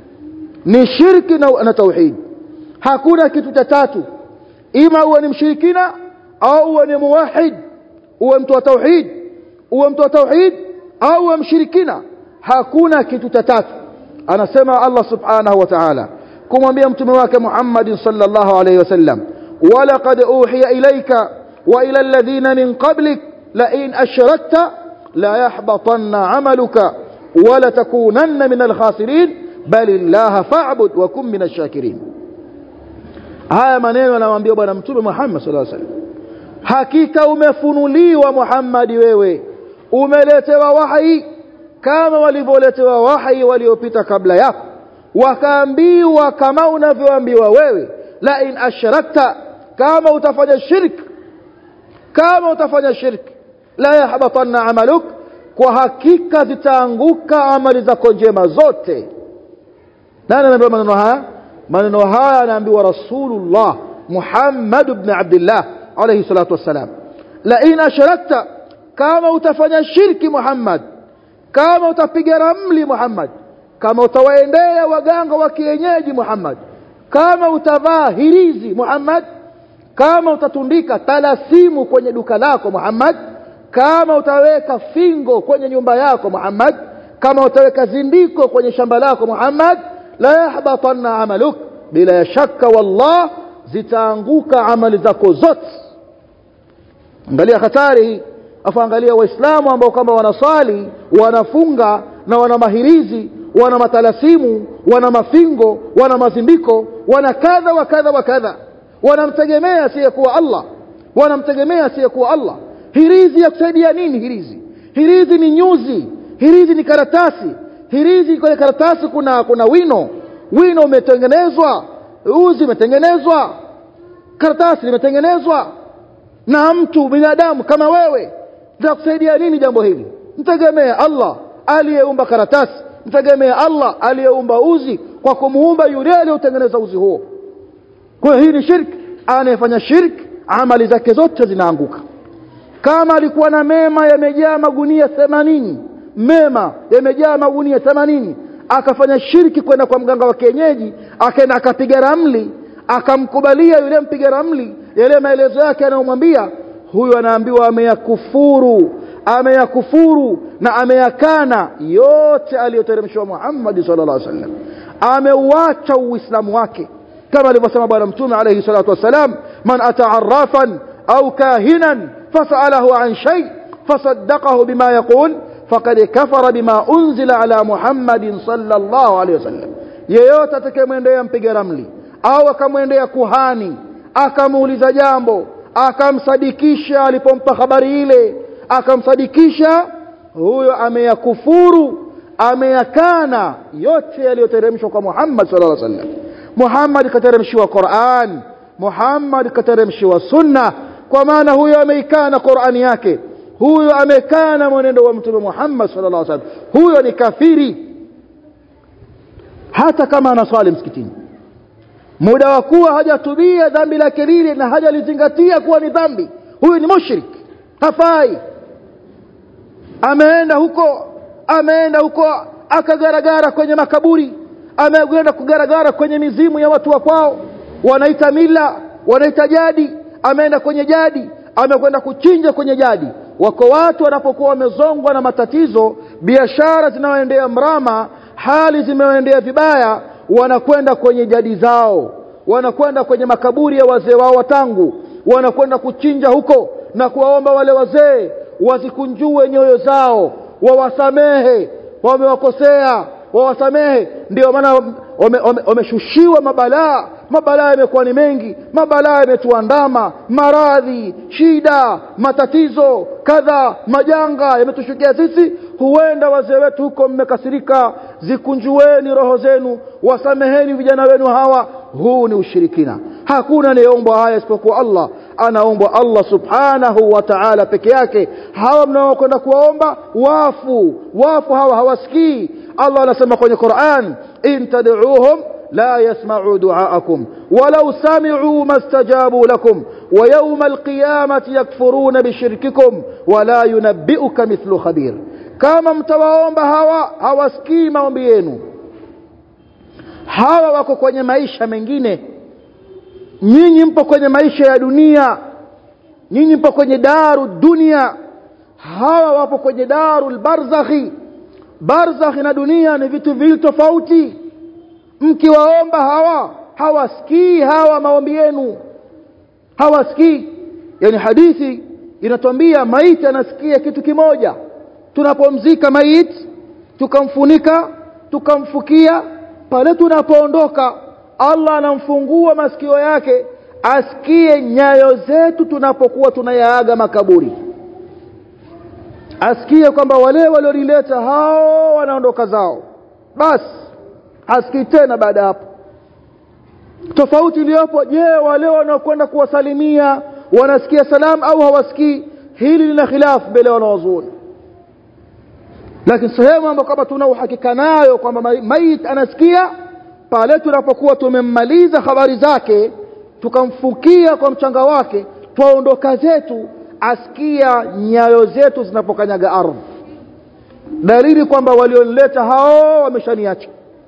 ni shirki na, na tauhid hakuna kitu cha tatu ima uwe ni mshirikina au uwe ni muwahid uwe mtu wa tauhid uwe mtu wa tauhid au uwe mshirikina hakuna kitu cha tatu anasema Allah subhanahu wa ta'ala kumwambia mtume wake Muhammad sallallahu alayhi wasallam walaqad uhiya ilayka wa ila alladhina min qablik la in ashrakta la yahbatanna 'amaluka wa la takunanna min al-khasirin bal illaha fa'bud wa kun min ash-shakirin haya maneno anamwambia bwana mtume Muhammad sallallahu alayhi wasallam hakika umefunuliwa Muhammad wewe umeletewa wahi kama walivyoletewa wahi waliopita kabla yako wakaambiwa kama unavyoambiwa wewe la in ashrakta kama utafanya shirk kama utafanya shirk la yahbatanna amaluk kwa hakika zitaanguka amali zako njema zote nani anaambiwa maneno haya maneno haya anaambiwa rasulullah muhammad ibn abdullah alayhi salatu wassalam la in ashrakta kama utafanya shirki muhammad kama utapiga ramli Muhammad kama utawaendea waganga wa kienyeji Muhammad kama utavaa hirizi Muhammad kama utatundika talasimu kwenye duka lako Muhammad kama utaweka fingo kwenye nyumba yako Muhammad kama utaweka zindiko kwenye shamba lako Muhammad la yahbatanna amaluk bila ya shaka wallah zitaanguka amali zako zote angalia hatari hii afu angalia waislamu ambao kama wanasali wanafunga na wana mahirizi wana matalasimu wana mafingo wana mazimbiko wana kadha wa kadha wa kadha wanamtegemea asiyekuwa Allah wanamtegemea asiyekuwa Allah hirizi ya kusaidia nini hirizi hirizi ni nyuzi hirizi ni karatasi hirizi kwenye karatasi kuna kuna wino wino umetengenezwa uzi umetengenezwa karatasi limetengenezwa na mtu binadamu kama wewe kusaidia nini jambo hili mtegemee Allah aliyeumba karatasi mtegemee Allah aliyeumba uzi kwa kumuumba yule aliyotengeneza uzi huo kwa hiyo hii ni shirki anayefanya shirki amali zake zote zinaanguka kama alikuwa na mema yamejaa magunia 80 mema yamejaa magunia 80 akafanya shirki kwenda kwa mganga wa kienyeji akaenda akapiga ramli akamkubalia yule mpiga ramli yale maelezo yake anayomwambia huyu anaambiwa ameyakufuru ameyakufuru na ameyakana yote aliyoteremshwa Muhammad sallallahu alaihi wasallam ameuacha uislamu wake kama alivyosema bwana mtume alayhi salatu wasalam man ata'arrafan au kahinan fasalahu an shay fasaddaqahu bima yaqul faqad kafara bima unzila ala Muhammadin sallallahu alayhi wasallam yeyote atakayemwendea mpiga ramli au akamwendea kuhani akamuuliza jambo akamsadikisha alipompa habari ile akamsadikisha huyo ameyakufuru ameyakana yote yaliyoteremshwa kwa Muhammad sallallahu alaihi wasallam Muhammad kateremshiwa Qur'an Muhammad kateremshiwa sunna kwa maana huyo ameikana Qur'ani yake huyo amekana mwenendo wa mtume Muhammad sallallahu alaihi wasallam huyo ni kafiri hata kama anaswali msikitini muda wa kuwa hajatubia dhambi lake lile na hajalizingatia kuwa ni dhambi huyu ni mushrik hafai ameenda huko ameenda huko akagaragara kwenye makaburi amekwenda kugaragara kwenye mizimu ya watu wa kwao wanaita mila wanaita jadi ameenda kwenye jadi amekwenda kuchinja kwenye jadi wako watu wanapokuwa wamezongwa na matatizo biashara zinaoendea mrama hali zimeendea vibaya wanakwenda kwenye jadi zao wanakwenda kwenye makaburi ya wazee wao watangu wanakwenda kuchinja huko na kuwaomba wale wazee wazikunjue nyoyo zao wawasamehe wamewakosea wawasamehe ndio maana wameshushiwa mabalaa mabalaa yamekuwa ni mengi mabalaa yametuandama maradhi shida matatizo kadha majanga yametushukia sisi huenda wazee wetu huko mmekasirika zikunjueni roho zenu wasameheni vijana wenu hawa huu ni ushirikina hakuna anayeombwa haya isipokuwa Allah anaombwa Allah subhanahu wa ta'ala peke yake hawa mnaokwenda kuwaomba wafu wafu hawa hawasikii Allah anasema kwenye Qur'an in tad'uuhum لا يسمعوا دعاءكم ولو سمعوا ما استجابوا لكم ويوم القيامة يكفرون بشرككم ولا ينبئك مثل خبير kama mtawaomba hawa hawasikii maombi yenu hawa wako kwenye maisha mengine nyinyi mpo kwenye maisha ya dunia nyinyi mpo kwenye daru dunia hawa wapo kwenye daru barzakhi barzakhi na dunia ni vitu viwili tofauti mkiwaomba hawa hawasikii hawa maombi yenu hawasikii yani hadithi inatuambia maiti anasikia kitu kimoja tunapomzika maiti tukamfunika tukamfukia pale tunapoondoka Allah anamfungua masikio yake asikie nyayo zetu tunapokuwa tunayaaga makaburi asikie kwamba wale waliolileta hao wanaondoka zao basi hasikii tena baada hapo tofauti iliyopo je wale wanaokwenda kuwasalimia wanasikia salamu au hawasikii hili lina khilafu mbele ya wanawazuoni lakini sehemu ambayo kama tuna uhakika nayo kwamba maiti anasikia pale tunapokuwa tumemmaliza habari zake tukamfukia kwa mchanga wake twaondoka zetu asikia nyayo zetu zinapokanyaga ardhi dalili kwamba walionileta hao wameshaniacha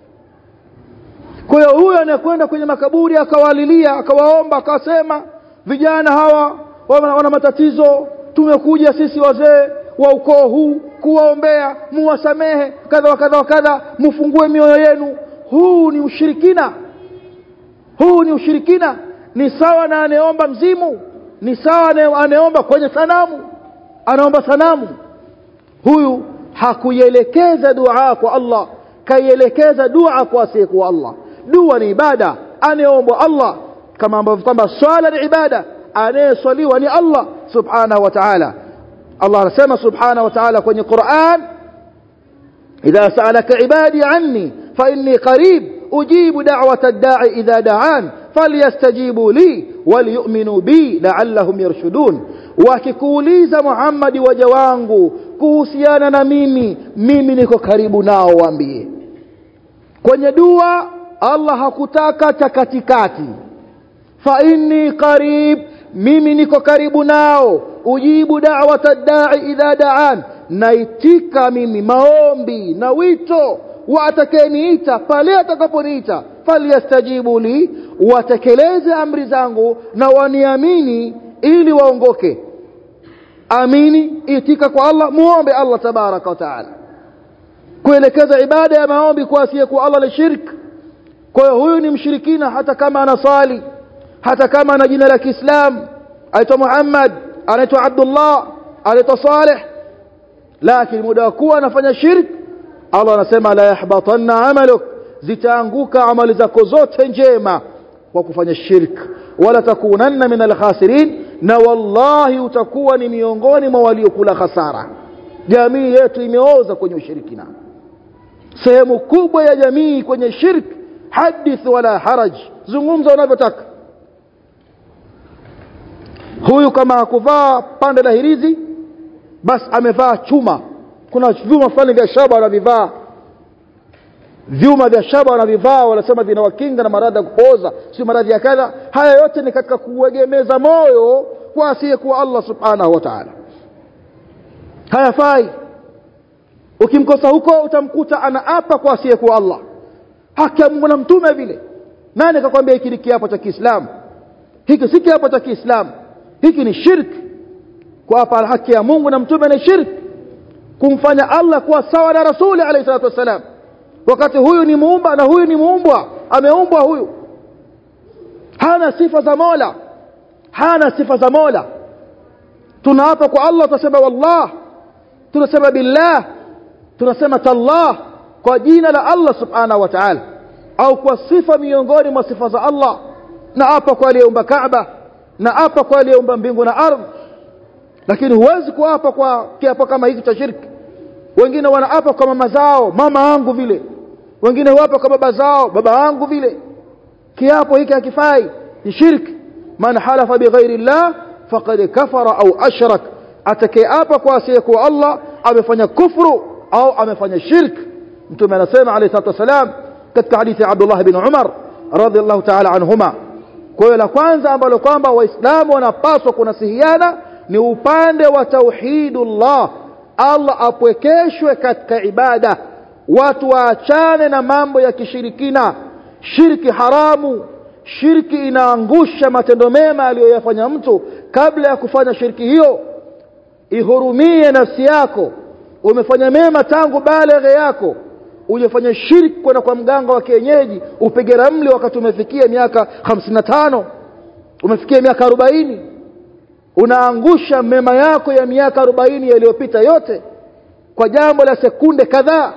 kwa hiyo huyo anayekwenda kwenye makaburi akawalilia akawaomba akasema vijana hawa wana, wana matatizo tumekuja sisi wazee wa ukoo huu kuwaombea muwasamehe kadha wa kadha wa kadha mufungue mioyo yenu huu ni ushirikina huu ni ushirikina ni sawa na anayeomba mzimu ni sawa na anayeomba kwenye sanamu anaomba sanamu huyu hakuielekeza dua kwa Allah kaielekeza dua kwa asiyekuwa Allah dua ni ibada anayeombwa Allah kama ambavyo kwamba swala ni ibada anayeswaliwa ni Allah subhanahu wa ta'ala Allah anasema subhanahu wa ta'ala kwenye Qur'an idha sa'alaka ibadi anni fa inni qarib ujibu da'wata ad-da'i idha da'an falyastajibu li waliyu'minu bi la'allahum yarshudun wakikuuliza Muhammad waja wangu kuhusiana na mimi mimi niko karibu nao waambie kwenye dua Allah hakutaka cha katikati fa inni qarib mimi niko karibu nao ujibu da'wata da'i idha da'an naitika mimi maombi na wito wa atakayeniita pale atakaponiita falyastajibu li watekeleze amri zangu na waniamini ili waongoke amini itika kwa Allah muombe Allah tabaraka wa taala kuelekeza ibada ya maombi kwa asiyekuwa Allah ni shirk kwa hiyo huyu ni mshirikina hata kama anasali hata kama ana jina la Kiislamu aitwa Muhammad anaitwa Abdullah anaitwa Saleh lakini muda wa kuwa anafanya shirk Allah anasema la yahbatanna amaluk zitaanguka amali zako zote njema kwa kufanya shirk wala takunanna min alkhasirin na wallahi utakuwa ni miongoni mwa waliokula hasara jamii yetu imeoza kwenye ushirikina sehemu kubwa ya jamii kwenye shirk hadith wala haraj zungumza unavyotaka huyu kama hakuvaa pande la hirizi basi amevaa chuma kuna vyuma fulani vya shaba wanavivaa vyuma vya shaba wanavivaa wanasema vinawakinga na maradhi ya kupooza sio maradhi ya kadha haya yote ni katika kuegemeza moyo kwa asiyekuwa Allah subhanahu wa ta'ala hayafai ukimkosa huko utamkuta anaapa kwa asiyekuwa Allah haki ya Mungu na mtume vile nani akakwambia hiki ni kiapo cha Kiislamu hiki si kiapo cha Kiislamu hiki ni shirk kuapa haki ya Mungu na mtume ni shirk kumfanya Allah kuwa sawa na rasuli alayhi salatu wasalam wakati huyu ni muumba na huyu ni muumbwa ameumbwa huyu hana sifa za Mola hana sifa za Mola tunaapa kwa Allah tunasema wallah tunasema billah tunasema tallah kwa jina la Allah subhanahu wa ta'ala au kwa sifa miongoni mwa sifa za Allah na hapa kwa aliyeumba Kaaba na hapa kwa aliyeumba mbingu na ardhi lakini huwezi kuapa kwa kiapo kama hiki cha shirki wengine wanaapa kwa mama zao mama yangu vile wengine huapa kwa baba zao baba yangu vile kiapo hiki hakifai ni shirki man halafa bighairi llah faqad kafara au ashrak atakayeapa kwa asiyekuwa Allah amefanya kufru au amefanya shirki mtume anasema alayhi salatu wasalam katika hadithi ya Abdullah bin Umar radhiallahu ta'ala anhuma kwa hiyo la kwanza ambalo kwamba waislamu wanapaswa kunasihiana ni upande wa tauhidullah Allah apwekeshwe katika ibada watu waachane na mambo ya kishirikina shirki haramu shirki inaangusha matendo mema aliyoyafanya mtu kabla ya kufanya shirki hiyo ihurumie nafsi yako umefanya mema tangu baleghe yako ujafanya shirki kwenda kwa mganga wa kienyeji upige ramli wakati umefikia miaka 55 umefikia miaka 40 unaangusha mema yako ya miaka 40 yaliyopita yote kwa jambo la sekunde kadhaa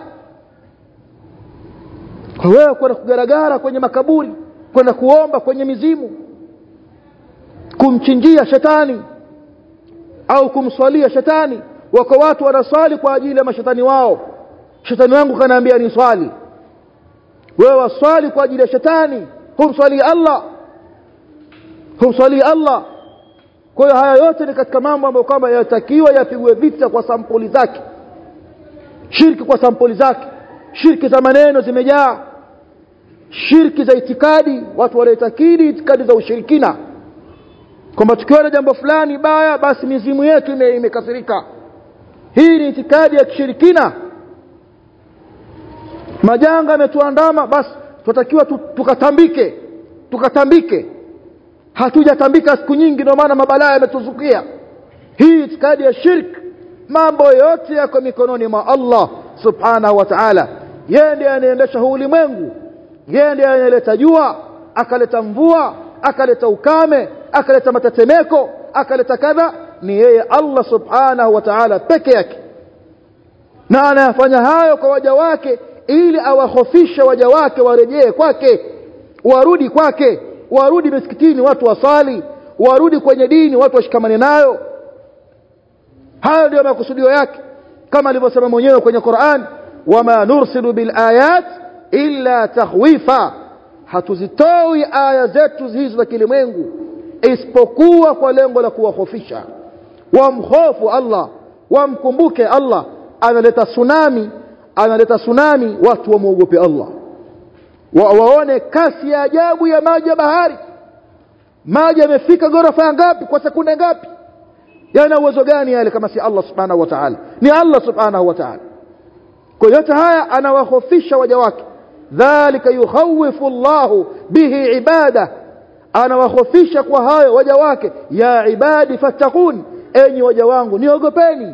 kwa wewe kwenda kugaragara kwenye makaburi kwenda kuomba kwenye mizimu kumchinjia shetani au kumswalia shetani wako watu wanaswali kwa ajili ya mashetani wao shetani wangu kanaambia ni swali wewe waswali kwa ajili ya shetani humswali Allah humswali Allah kwa hiyo haya yote ni katika mambo ambayo kwamba yatakiwa yapigwe vita kwa sampuli zake shirki kwa sampuli zake shirki za maneno zimejaa shirki za itikadi watu wanaitakidi itikadi za ushirikina kwamba tukiona jambo fulani baya basi mizimu yetu imekasirika hii ni itikadi ya kishirikina majanga yametuandama basi tunatakiwa tukatambike tukatambike hatujatambika siku nyingi ndio maana mabalaa yametuzukia hii itikadi ya shirk mambo yote yako mikononi mwa Allah subhanahu wa ta'ala yeye ndiye anaendesha huu ulimwengu yeye ndiye anayeleta jua akaleta mvua akaleta ukame akaleta matetemeko akaleta kadha ni yeye Allah subhanahu wa ta'ala peke yake na anayafanya hayo kwa waja wake ili awahofishe waja wake warejee kwake warudi kwake warudi misikitini watu wasali warudi kwenye dini watu washikamane nayo hayo ndio makusudio yake kama alivyosema mwenyewe kwenye Qur'an wama nursilu bil ayat illa takhwifa hatuzitoi aya zetu hizo za kilimwengu isipokuwa kwa lengo la kuwahofisha wamhofu Allah wamkumbuke Allah analeta tsunami analeta tsunami watu wamuogope Allah wa, waone kasi ya ajabu ya maji ya bahari maji yamefika ghorofa ngapi kwa sekunde ngapi yana uwezo gani yale kama si Allah subhanahu wa ta'ala ni Allah subhanahu wa ta'ala kwa yote haya anawahofisha waja wake dhalika yukhawifu Allahu bihi ibada anawahofisha kwa hayo waja wake ya ibadi fattaqun enyi waja wangu niogopeni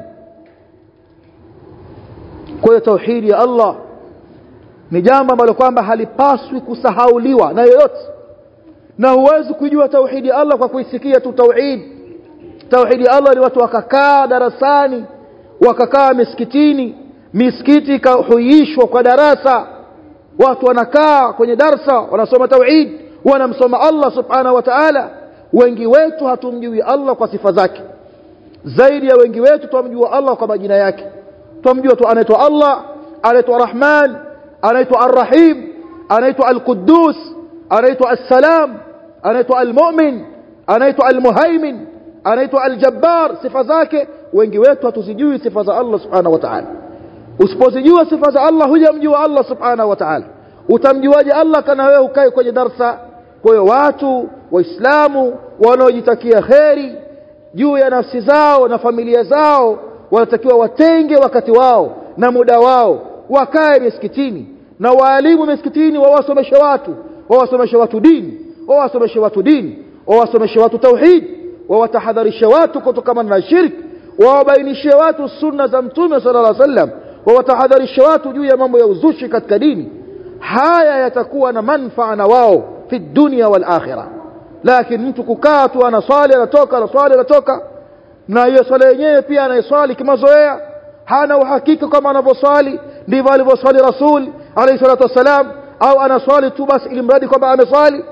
kwa hiyo tauhidi ya Allah ni jambo ambalo kwamba halipaswi kusahauliwa na yoyote na huwezi kujua tauhidi ya Allah kwa kuisikia tu tauhid tauhidi ya Allah ni watu wakakaa darasani wakakaa misikitini misikiti ikahuishwa kwa darasa watu wanakaa kwenye darsa wanasoma tauhid wanamsoma Allah subhanahu wa ta'ala wengi wetu hatumjui Allah kwa sifa zake zaidi ya wengi wetu tumjua Allah kwa majina yake tumjua tu anaitwa Allah anaitwa Rahman anaitwa Ar-Rahim anaitwa Al-Quddus anaitwa As-Salam anaitwa Al-Mu'min anaitwa Al-Muhaimin anaitwa Al-Jabbar sifa zake wengi wetu hatuzijui sifa za Allah subhanahu wa ta'ala usipozijua sifa za Allah hujamjua Allah subhanahu wa ta'ala utamjuaje Allah kana wewe ukae kwenye darsa kwa hiyo watu waislamu wanaojitakia kheri juu ya nafsi zao na familia zao wanatakiwa watenge wakati wao na muda wao wakae misikitini na waalimu misikitini wawasomeshe watu wawasomeshe watu dini wawasomeshe watu dini wawasomeshe watu tauhid wawatahadharishe watu kutokana na shirki wawabainishie watu sunna za mtume sallallahu alaihi wasallam wawatahadharishe watu juu ya mambo ya uzushi katika dini haya yatakuwa na manfaa na wao fi dunya wal akhirah lakini mtu kukaa tu anaswali anatoka anaswali anatoka na hiyo swala yenyewe pia anaiswali kimazoea hana uhakika kama anavyoswali ndivyo alivyoswali rasul alayhi salatu wassalam au anaswali tu basi ili mradi kwamba ameswali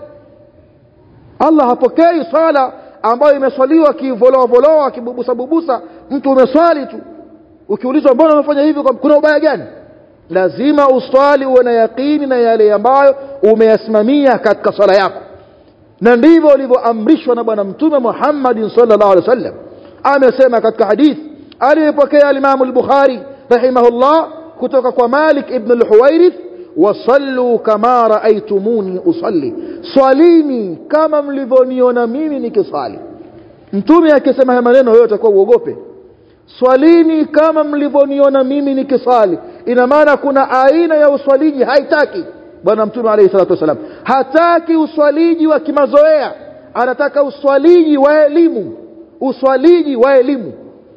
Allah hapokei swala ambayo imeswaliwa kivoloa voloa kibubusa bubusa mtu umeswali tu ukiulizwa mbona umefanya hivyo kuna ubaya gani lazima uswali uwe na yakini na yale ambayo umeyasimamia katika swala yako na ndivyo ulivyoamrishwa na bwana mtume Muhammad sallallahu alaihi wasallam amesema katika hadith aliyepokea al-Imam al-Bukhari rahimahullah kutoka kwa Malik ibn al-Huwairith wasallu kama raaitumuni usalli swalini kama mlivyoniona mimi nikiswali mtume akisema haya maneno wewe utakuwa uogope swalini kama mlivyoniona mimi nikiswali ina maana kuna aina ya uswaliji haitaki bwana mtume alayhi salatu wasalam hataki uswaliji wa kimazoea anataka uswaliji wa elimu uswaliji wa elimu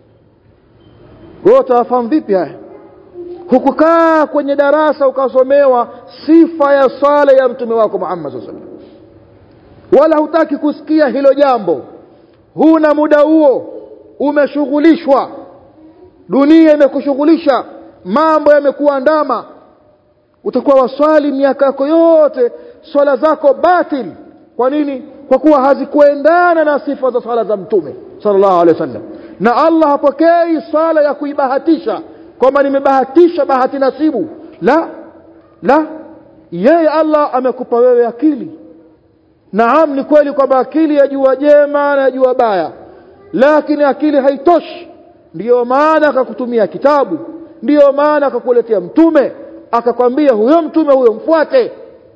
wewe utafahamu vipi haya hukukaa kwenye darasa ukasomewa sifa ya swala ya mtume wako Muhammad sallallahu alaihi wasallam wala hutaki kusikia hilo jambo huna muda huo umeshughulishwa dunia imekushughulisha mambo yamekuandama utakuwa waswali miaka yako yote swala zako batil kwa nini kwa kuwa hazikuendana na sifa za swala za mtume sallallahu alaihi wasallam na Allah hapokei swala ya kuibahatisha kwamba nimebahatisha bahati nasibu la la yeye Allah amekupa wewe akili naam ni kweli kwamba akili yajua jema na yajua baya lakini akili haitoshi ndiyo maana akakutumia kitabu ndiyo maana akakuletea mtume akakwambia huyo mtume huyo mfuate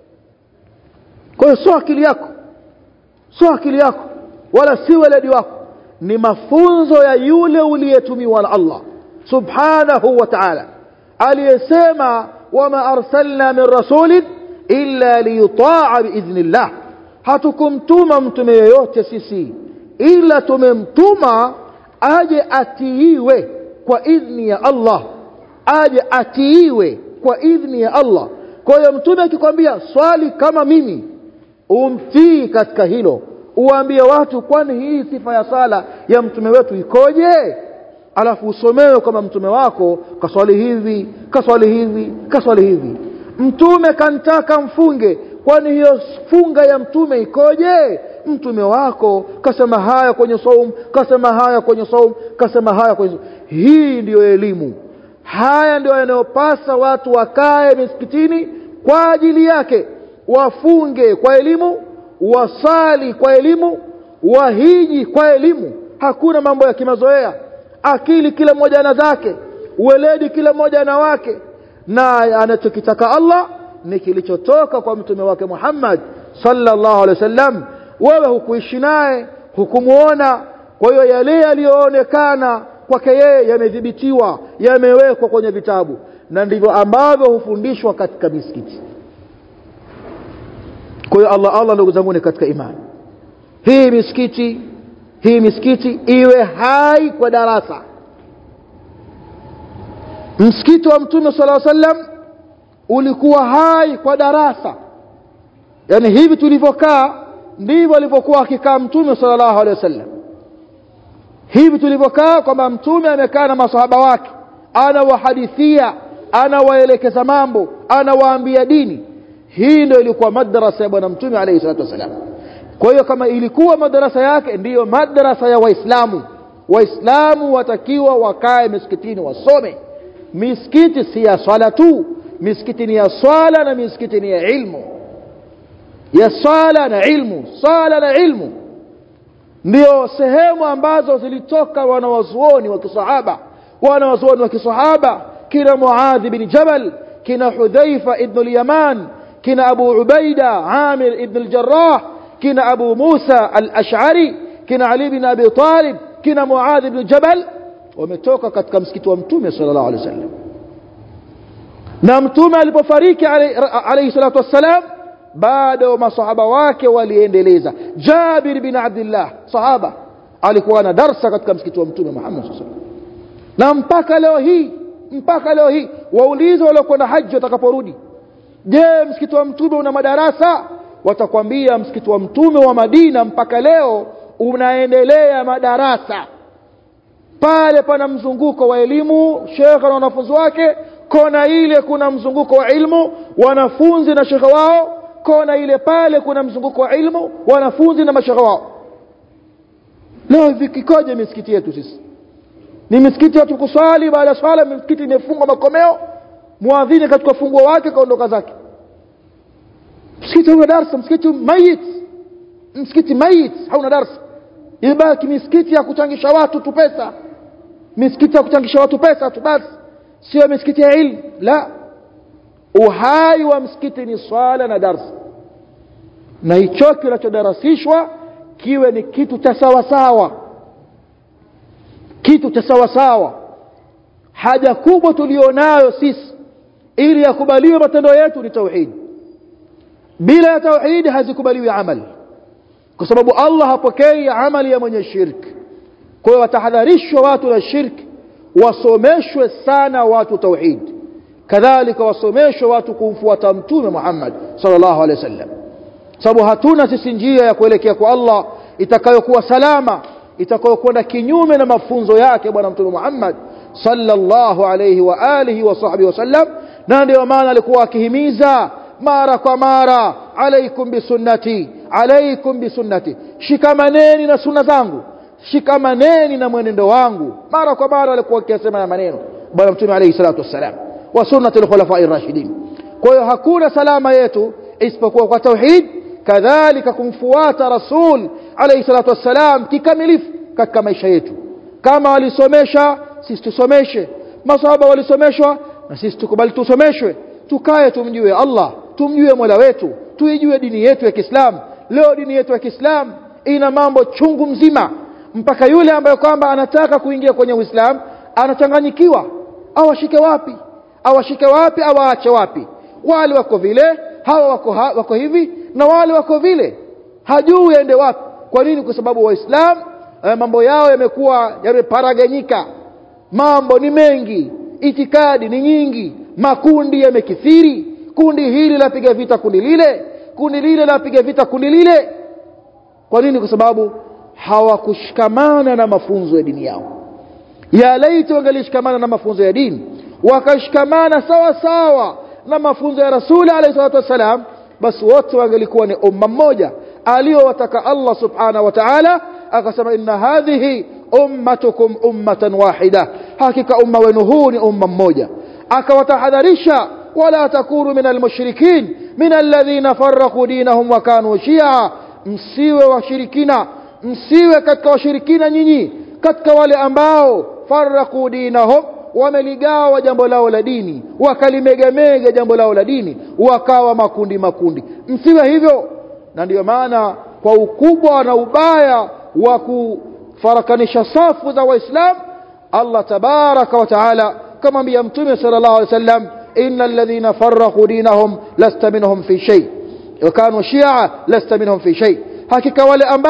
kwa hiyo sio akili yako sio akili yako wala si weledi wako ni mafunzo ya yule uliyetumiwa na Allah subhanahu wa ta'ala aliyesema wama arsalna min rasulin illa liyuta'a biidhnillah hatukumtuma mtume yoyote sisi ila tumemtuma aje atiiwe kwa idhni ya Allah aje atiiwe kwa idhni ya Allah kwa hiyo mtume akikwambia swali kama mimi umtii katika hilo uambie watu kwani hii sifa ya sala ya mtume wetu ikoje alafu usomewe kama mtume wako kaswali hivi kaswali hivi kaswali hivi mtume kantaka mfunge kwani hiyo funga ya mtume ikoje mtume wako kasema haya kwenye saum kasema haya kwenye saum kasema haya kwenye saum. hii ndiyo elimu haya ndio yanayopasa watu wakae misikitini kwa ajili yake wafunge kwa elimu wasali kwa elimu wahiji kwa elimu hakuna mambo ya kimazoea akili kila mmoja ana zake uweledi kila mmoja ana wake na anachokitaka Allah ni kilichotoka kwa mtume wake Muhammad sallallahu alaihi wasallam wewe hukuishi naye hukumuona kwa hiyo yale yaliyoonekana kwake yeye yamedhibitiwa yamewekwa kwenye vitabu na ndivyo ambavyo hufundishwa katika misikiti kwa hiyo Allah Allah ndugu zangu katika imani hii misikiti hii misikiti iwe hai kwa darasa msikiti wa mtume sala sallam ulikuwa hai kwa darasa yani hivi tulivyokaa ndivyo alivyokuwa akikaa mtume sallallahu alaihi wasallam hivi tulivyokaa kwamba mtume amekaa na masahaba wake anawahadithia anawaelekeza mambo anawaambia dini hii ndio ilikuwa madrasa ya bwana mtume alayhi salatu wasalam kwa hiyo kama ilikuwa madarasa yake ndiyo madrasa ya waislamu waislamu watakiwa wakae misikitini wasome misikiti si ya swala tu misikiti ni ya swala na misikiti ni ya ilmu ya swala na ilmu swala na ilmu ndio sehemu ambazo zilitoka wanawazuoni wa kisahaba wanawazuoni wa kisahaba kina muadhi bin jabal kina hudhaifa ibn al-yaman kina abu ubaida amir ibn al-jarrah kina abu musa al-ash'ari kina ali bin abi talib kina muadhi ibn jabal wametoka katika msikiti wa mtume sallallahu alaihi wasallam na mtume alipofariki alayhi salatu wassalam bado masahaba wake waliendeleza Jabir bin Abdullah sahaba alikuwa na darsa katika msikiti wa mtume Muhammad sallallahu alaihi wasallam na mpaka leo hii mpaka leo hii waulize waliokwenda haji watakaporudi je msikiti wa mtume una madarasa watakwambia msikiti wa mtume wa Madina mpaka leo unaendelea madarasa pale pana mzunguko wa elimu shekhe na wanafunzi wake kona ile kuna mzunguko wa ilmu wanafunzi na shekhe wao kona ile pale kuna mzunguko wa ilmu wanafunzi na mashekhe wao leo vikikoje misikiti yetu sisi ni misikiti watu kuswali baada ya swala misikiti imefungwa makomeo muadhini katika funguo wake kaondoka zake msikiti hauna darsa msikiti mayit msikiti mayit hauna darsa ibaki misikiti ya kuchangisha watu tu pesa misikiti ya kuchangisha watu pesa tu basi sio misikiti ya ilmu la uhai wa msikiti ni swala na darsa na hicho kinachodarasishwa kiwe ni kitu cha sawasawa kitu cha sawasawa haja kubwa tulionayo sisi ili yakubaliwe matendo yetu ni tauhidi bila ya tauhidi hazikubaliwi amali kwa sababu Allah hapokei amali ya mwenye shirki kwa hiyo watahadharishwa watu na shirki wasomeshwe sana watu tauhid kadhalika wasomeshwe watu kumfuata mtume Muhammad sallallahu alaihi wasallam sababu hatuna sisi njia ya kuelekea kwa Allah itakayokuwa salama itakayokwenda kinyume na mafunzo yake bwana mtume Muhammad sallallahu alaihi wa alihi wa sahbihi wasallam na ndio maana alikuwa akihimiza mara kwa mara alaikum bisunnati alaikum bisunnati shikamaneni na sunna zangu shikamaneni na mwenendo wangu mara kwa mara alikuwa akisema na maneno bwana mtume alayhi salatu wassalam wa sunnati al-khulafa'i ar-rashidin kwa hiyo hakuna salama yetu isipokuwa kwa tauhid kadhalika kumfuata rasul alayhi salatu wassalam kikamilifu katika maisha yetu kama walisomesha sisi tusomeshe masahaba walisomeshwa na sisi tukubali tusomeshwe tukae tumjue Allah tumjue Mola wetu tuijue dini yetu ya Kiislamu leo dini yetu ya Kiislamu ina mambo chungu mzima mpaka yule ambaye kwamba anataka kuingia kwenye Uislamu anachanganyikiwa awashike wapi awashike wapi awaache wapi wale wako vile hawa wako, ha, wako hivi na wale wako vile hajui aende wapi kwa nini kwa sababu waislamu eh, mambo yao yamekuwa yameparaganyika mambo ni mengi itikadi ni nyingi makundi yamekithiri kundi hili lapiga vita kundi lile kundi lile lapiga vita kundi lile kwa nini kwa sababu hawakushikamana na mafunzo ya dini yao ya laiti wangelishikamana na mafunzo ya dini wakashikamana sawa sawa na mafunzo ya rasuli alayhi salatu wassalam basi wote wangelikuwa ni umma mmoja aliyowataka Allah subhanahu wa ta'ala akasema inna hadhihi ummatukum ummatan wahida hakika umma wenu huu ni umma mmoja akawatahadharisha wala takunu min almushrikin min alladhina farraqu dinahum wa kanu shi'a msiwe washirikina msiwe katika washirikina nyinyi katika wale ambao farraqu dinahum wameligawa jambo lao la dini wakalimegamega jambo lao la dini wakawa makundi makundi msiwe hivyo na ndiyo maana kwa ukubwa na ubaya wa kufarakanisha safu za waislamu Allah tabaraka wa taala kama mbia mtume sallallahu alaihi wasallam innal ladhina farraqu dinahum lasta minhum fi shay wa kanu shi'a lasta minhum fi shay hakika wale ambao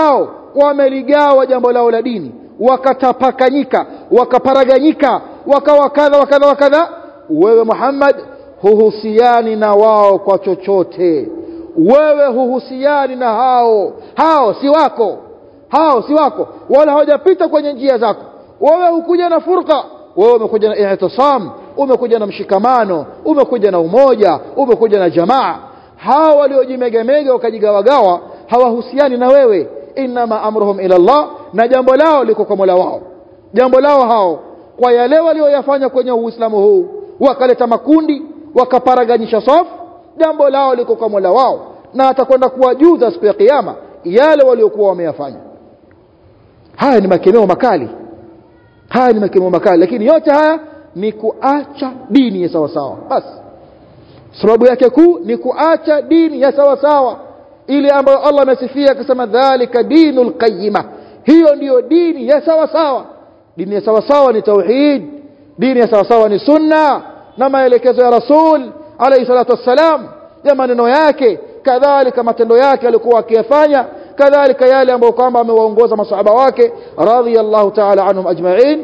wameligawa jambo lao la dini wakatapakanyika wakaparaganyika wakawa kadha wa kadha wa kadha wewe Muhammad huhusiani na wao kwa chochote wewe huhusiani na hao hao si wako hao si wako wala hawajapita kwenye njia zako wewe hukuja na furqa wewe umekuja na ihtisam umekuja na mshikamano umekuja na umoja umekuja na jamaa hao waliojimegamega wakajigawagawa hawahusiani na wewe inma amruhum ila Allah na jambo lao liko kwa Mola wao jambo lao hao kwa yale walioyafanya kwenye Uislamu huu wakaleta makundi wakaparaganyisha safu jambo lao liko kwa Mola wao na atakwenda kuwajuza siku ya kiyama yale waliokuwa wameyafanya haya ni makemeo makali haya ni makemeo makali lakini yote haya ni kuacha dini ya sawa sawa basi sababu yake kuu ni kuacha dini ya sawa sawa ile ambayo Allah amesifia akasema dhalika dinul qayyima hiyo ndiyo dini ya sawa sawa dini ya sawa sawa ni tauhid dini ya sawa sawa ni sunna na maelekezo ya rasul alayhi salatu wassalam ya maneno yake kadhalika matendo yake alikuwa akiyafanya kadhalika yale ambayo kwamba amewaongoza masahaba wake radhiyallahu ta'ala anhum ajma'in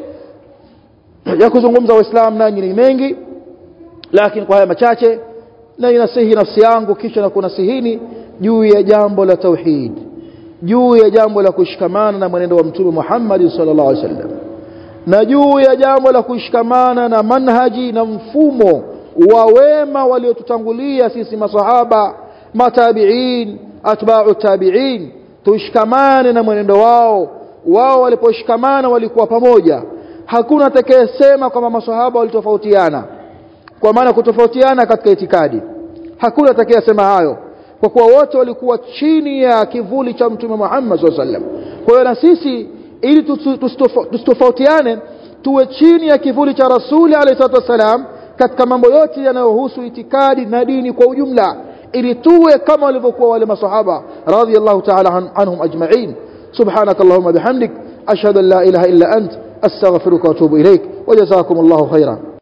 ya kuzungumza waislamu nanyi ni mengi lakini kwa haya machache na inasihi nafsi yangu kisha na kunasihini juu ya jambo la tauhid juu ya jambo la kushikamana na mwenendo wa mtume Muhammad sallallahu alaihi wasallam na juu ya jambo la kushikamana na manhaji na mfumo wa wema waliotutangulia sisi masahaba matabiin atba'u tabiin tushikamane na mwenendo wao wao waliposhikamana walikuwa pamoja hakuna atakayesema kwamba masahaba walitofautiana kwa maana kutofautiana katika itikadi hakuna atakayesema hayo kwa kuwa wote walikuwa chini ya kivuli cha mtume Muhammad SAW sallam kwa hiyo na sisi ili tusitofautiane tuwe chini ya kivuli cha rasuli alayhi salatu wasalam katika mambo yote yanayohusu itikadi na dini kwa ujumla ili tuwe kama walivyokuwa wale masahaba radhiyallahu ta'ala anhum ajma'in subhanak allahumma bihamdik ashhadu an la ilaha illa ant astaghfiruka wa atubu ilaik wa jazakumullahu khairan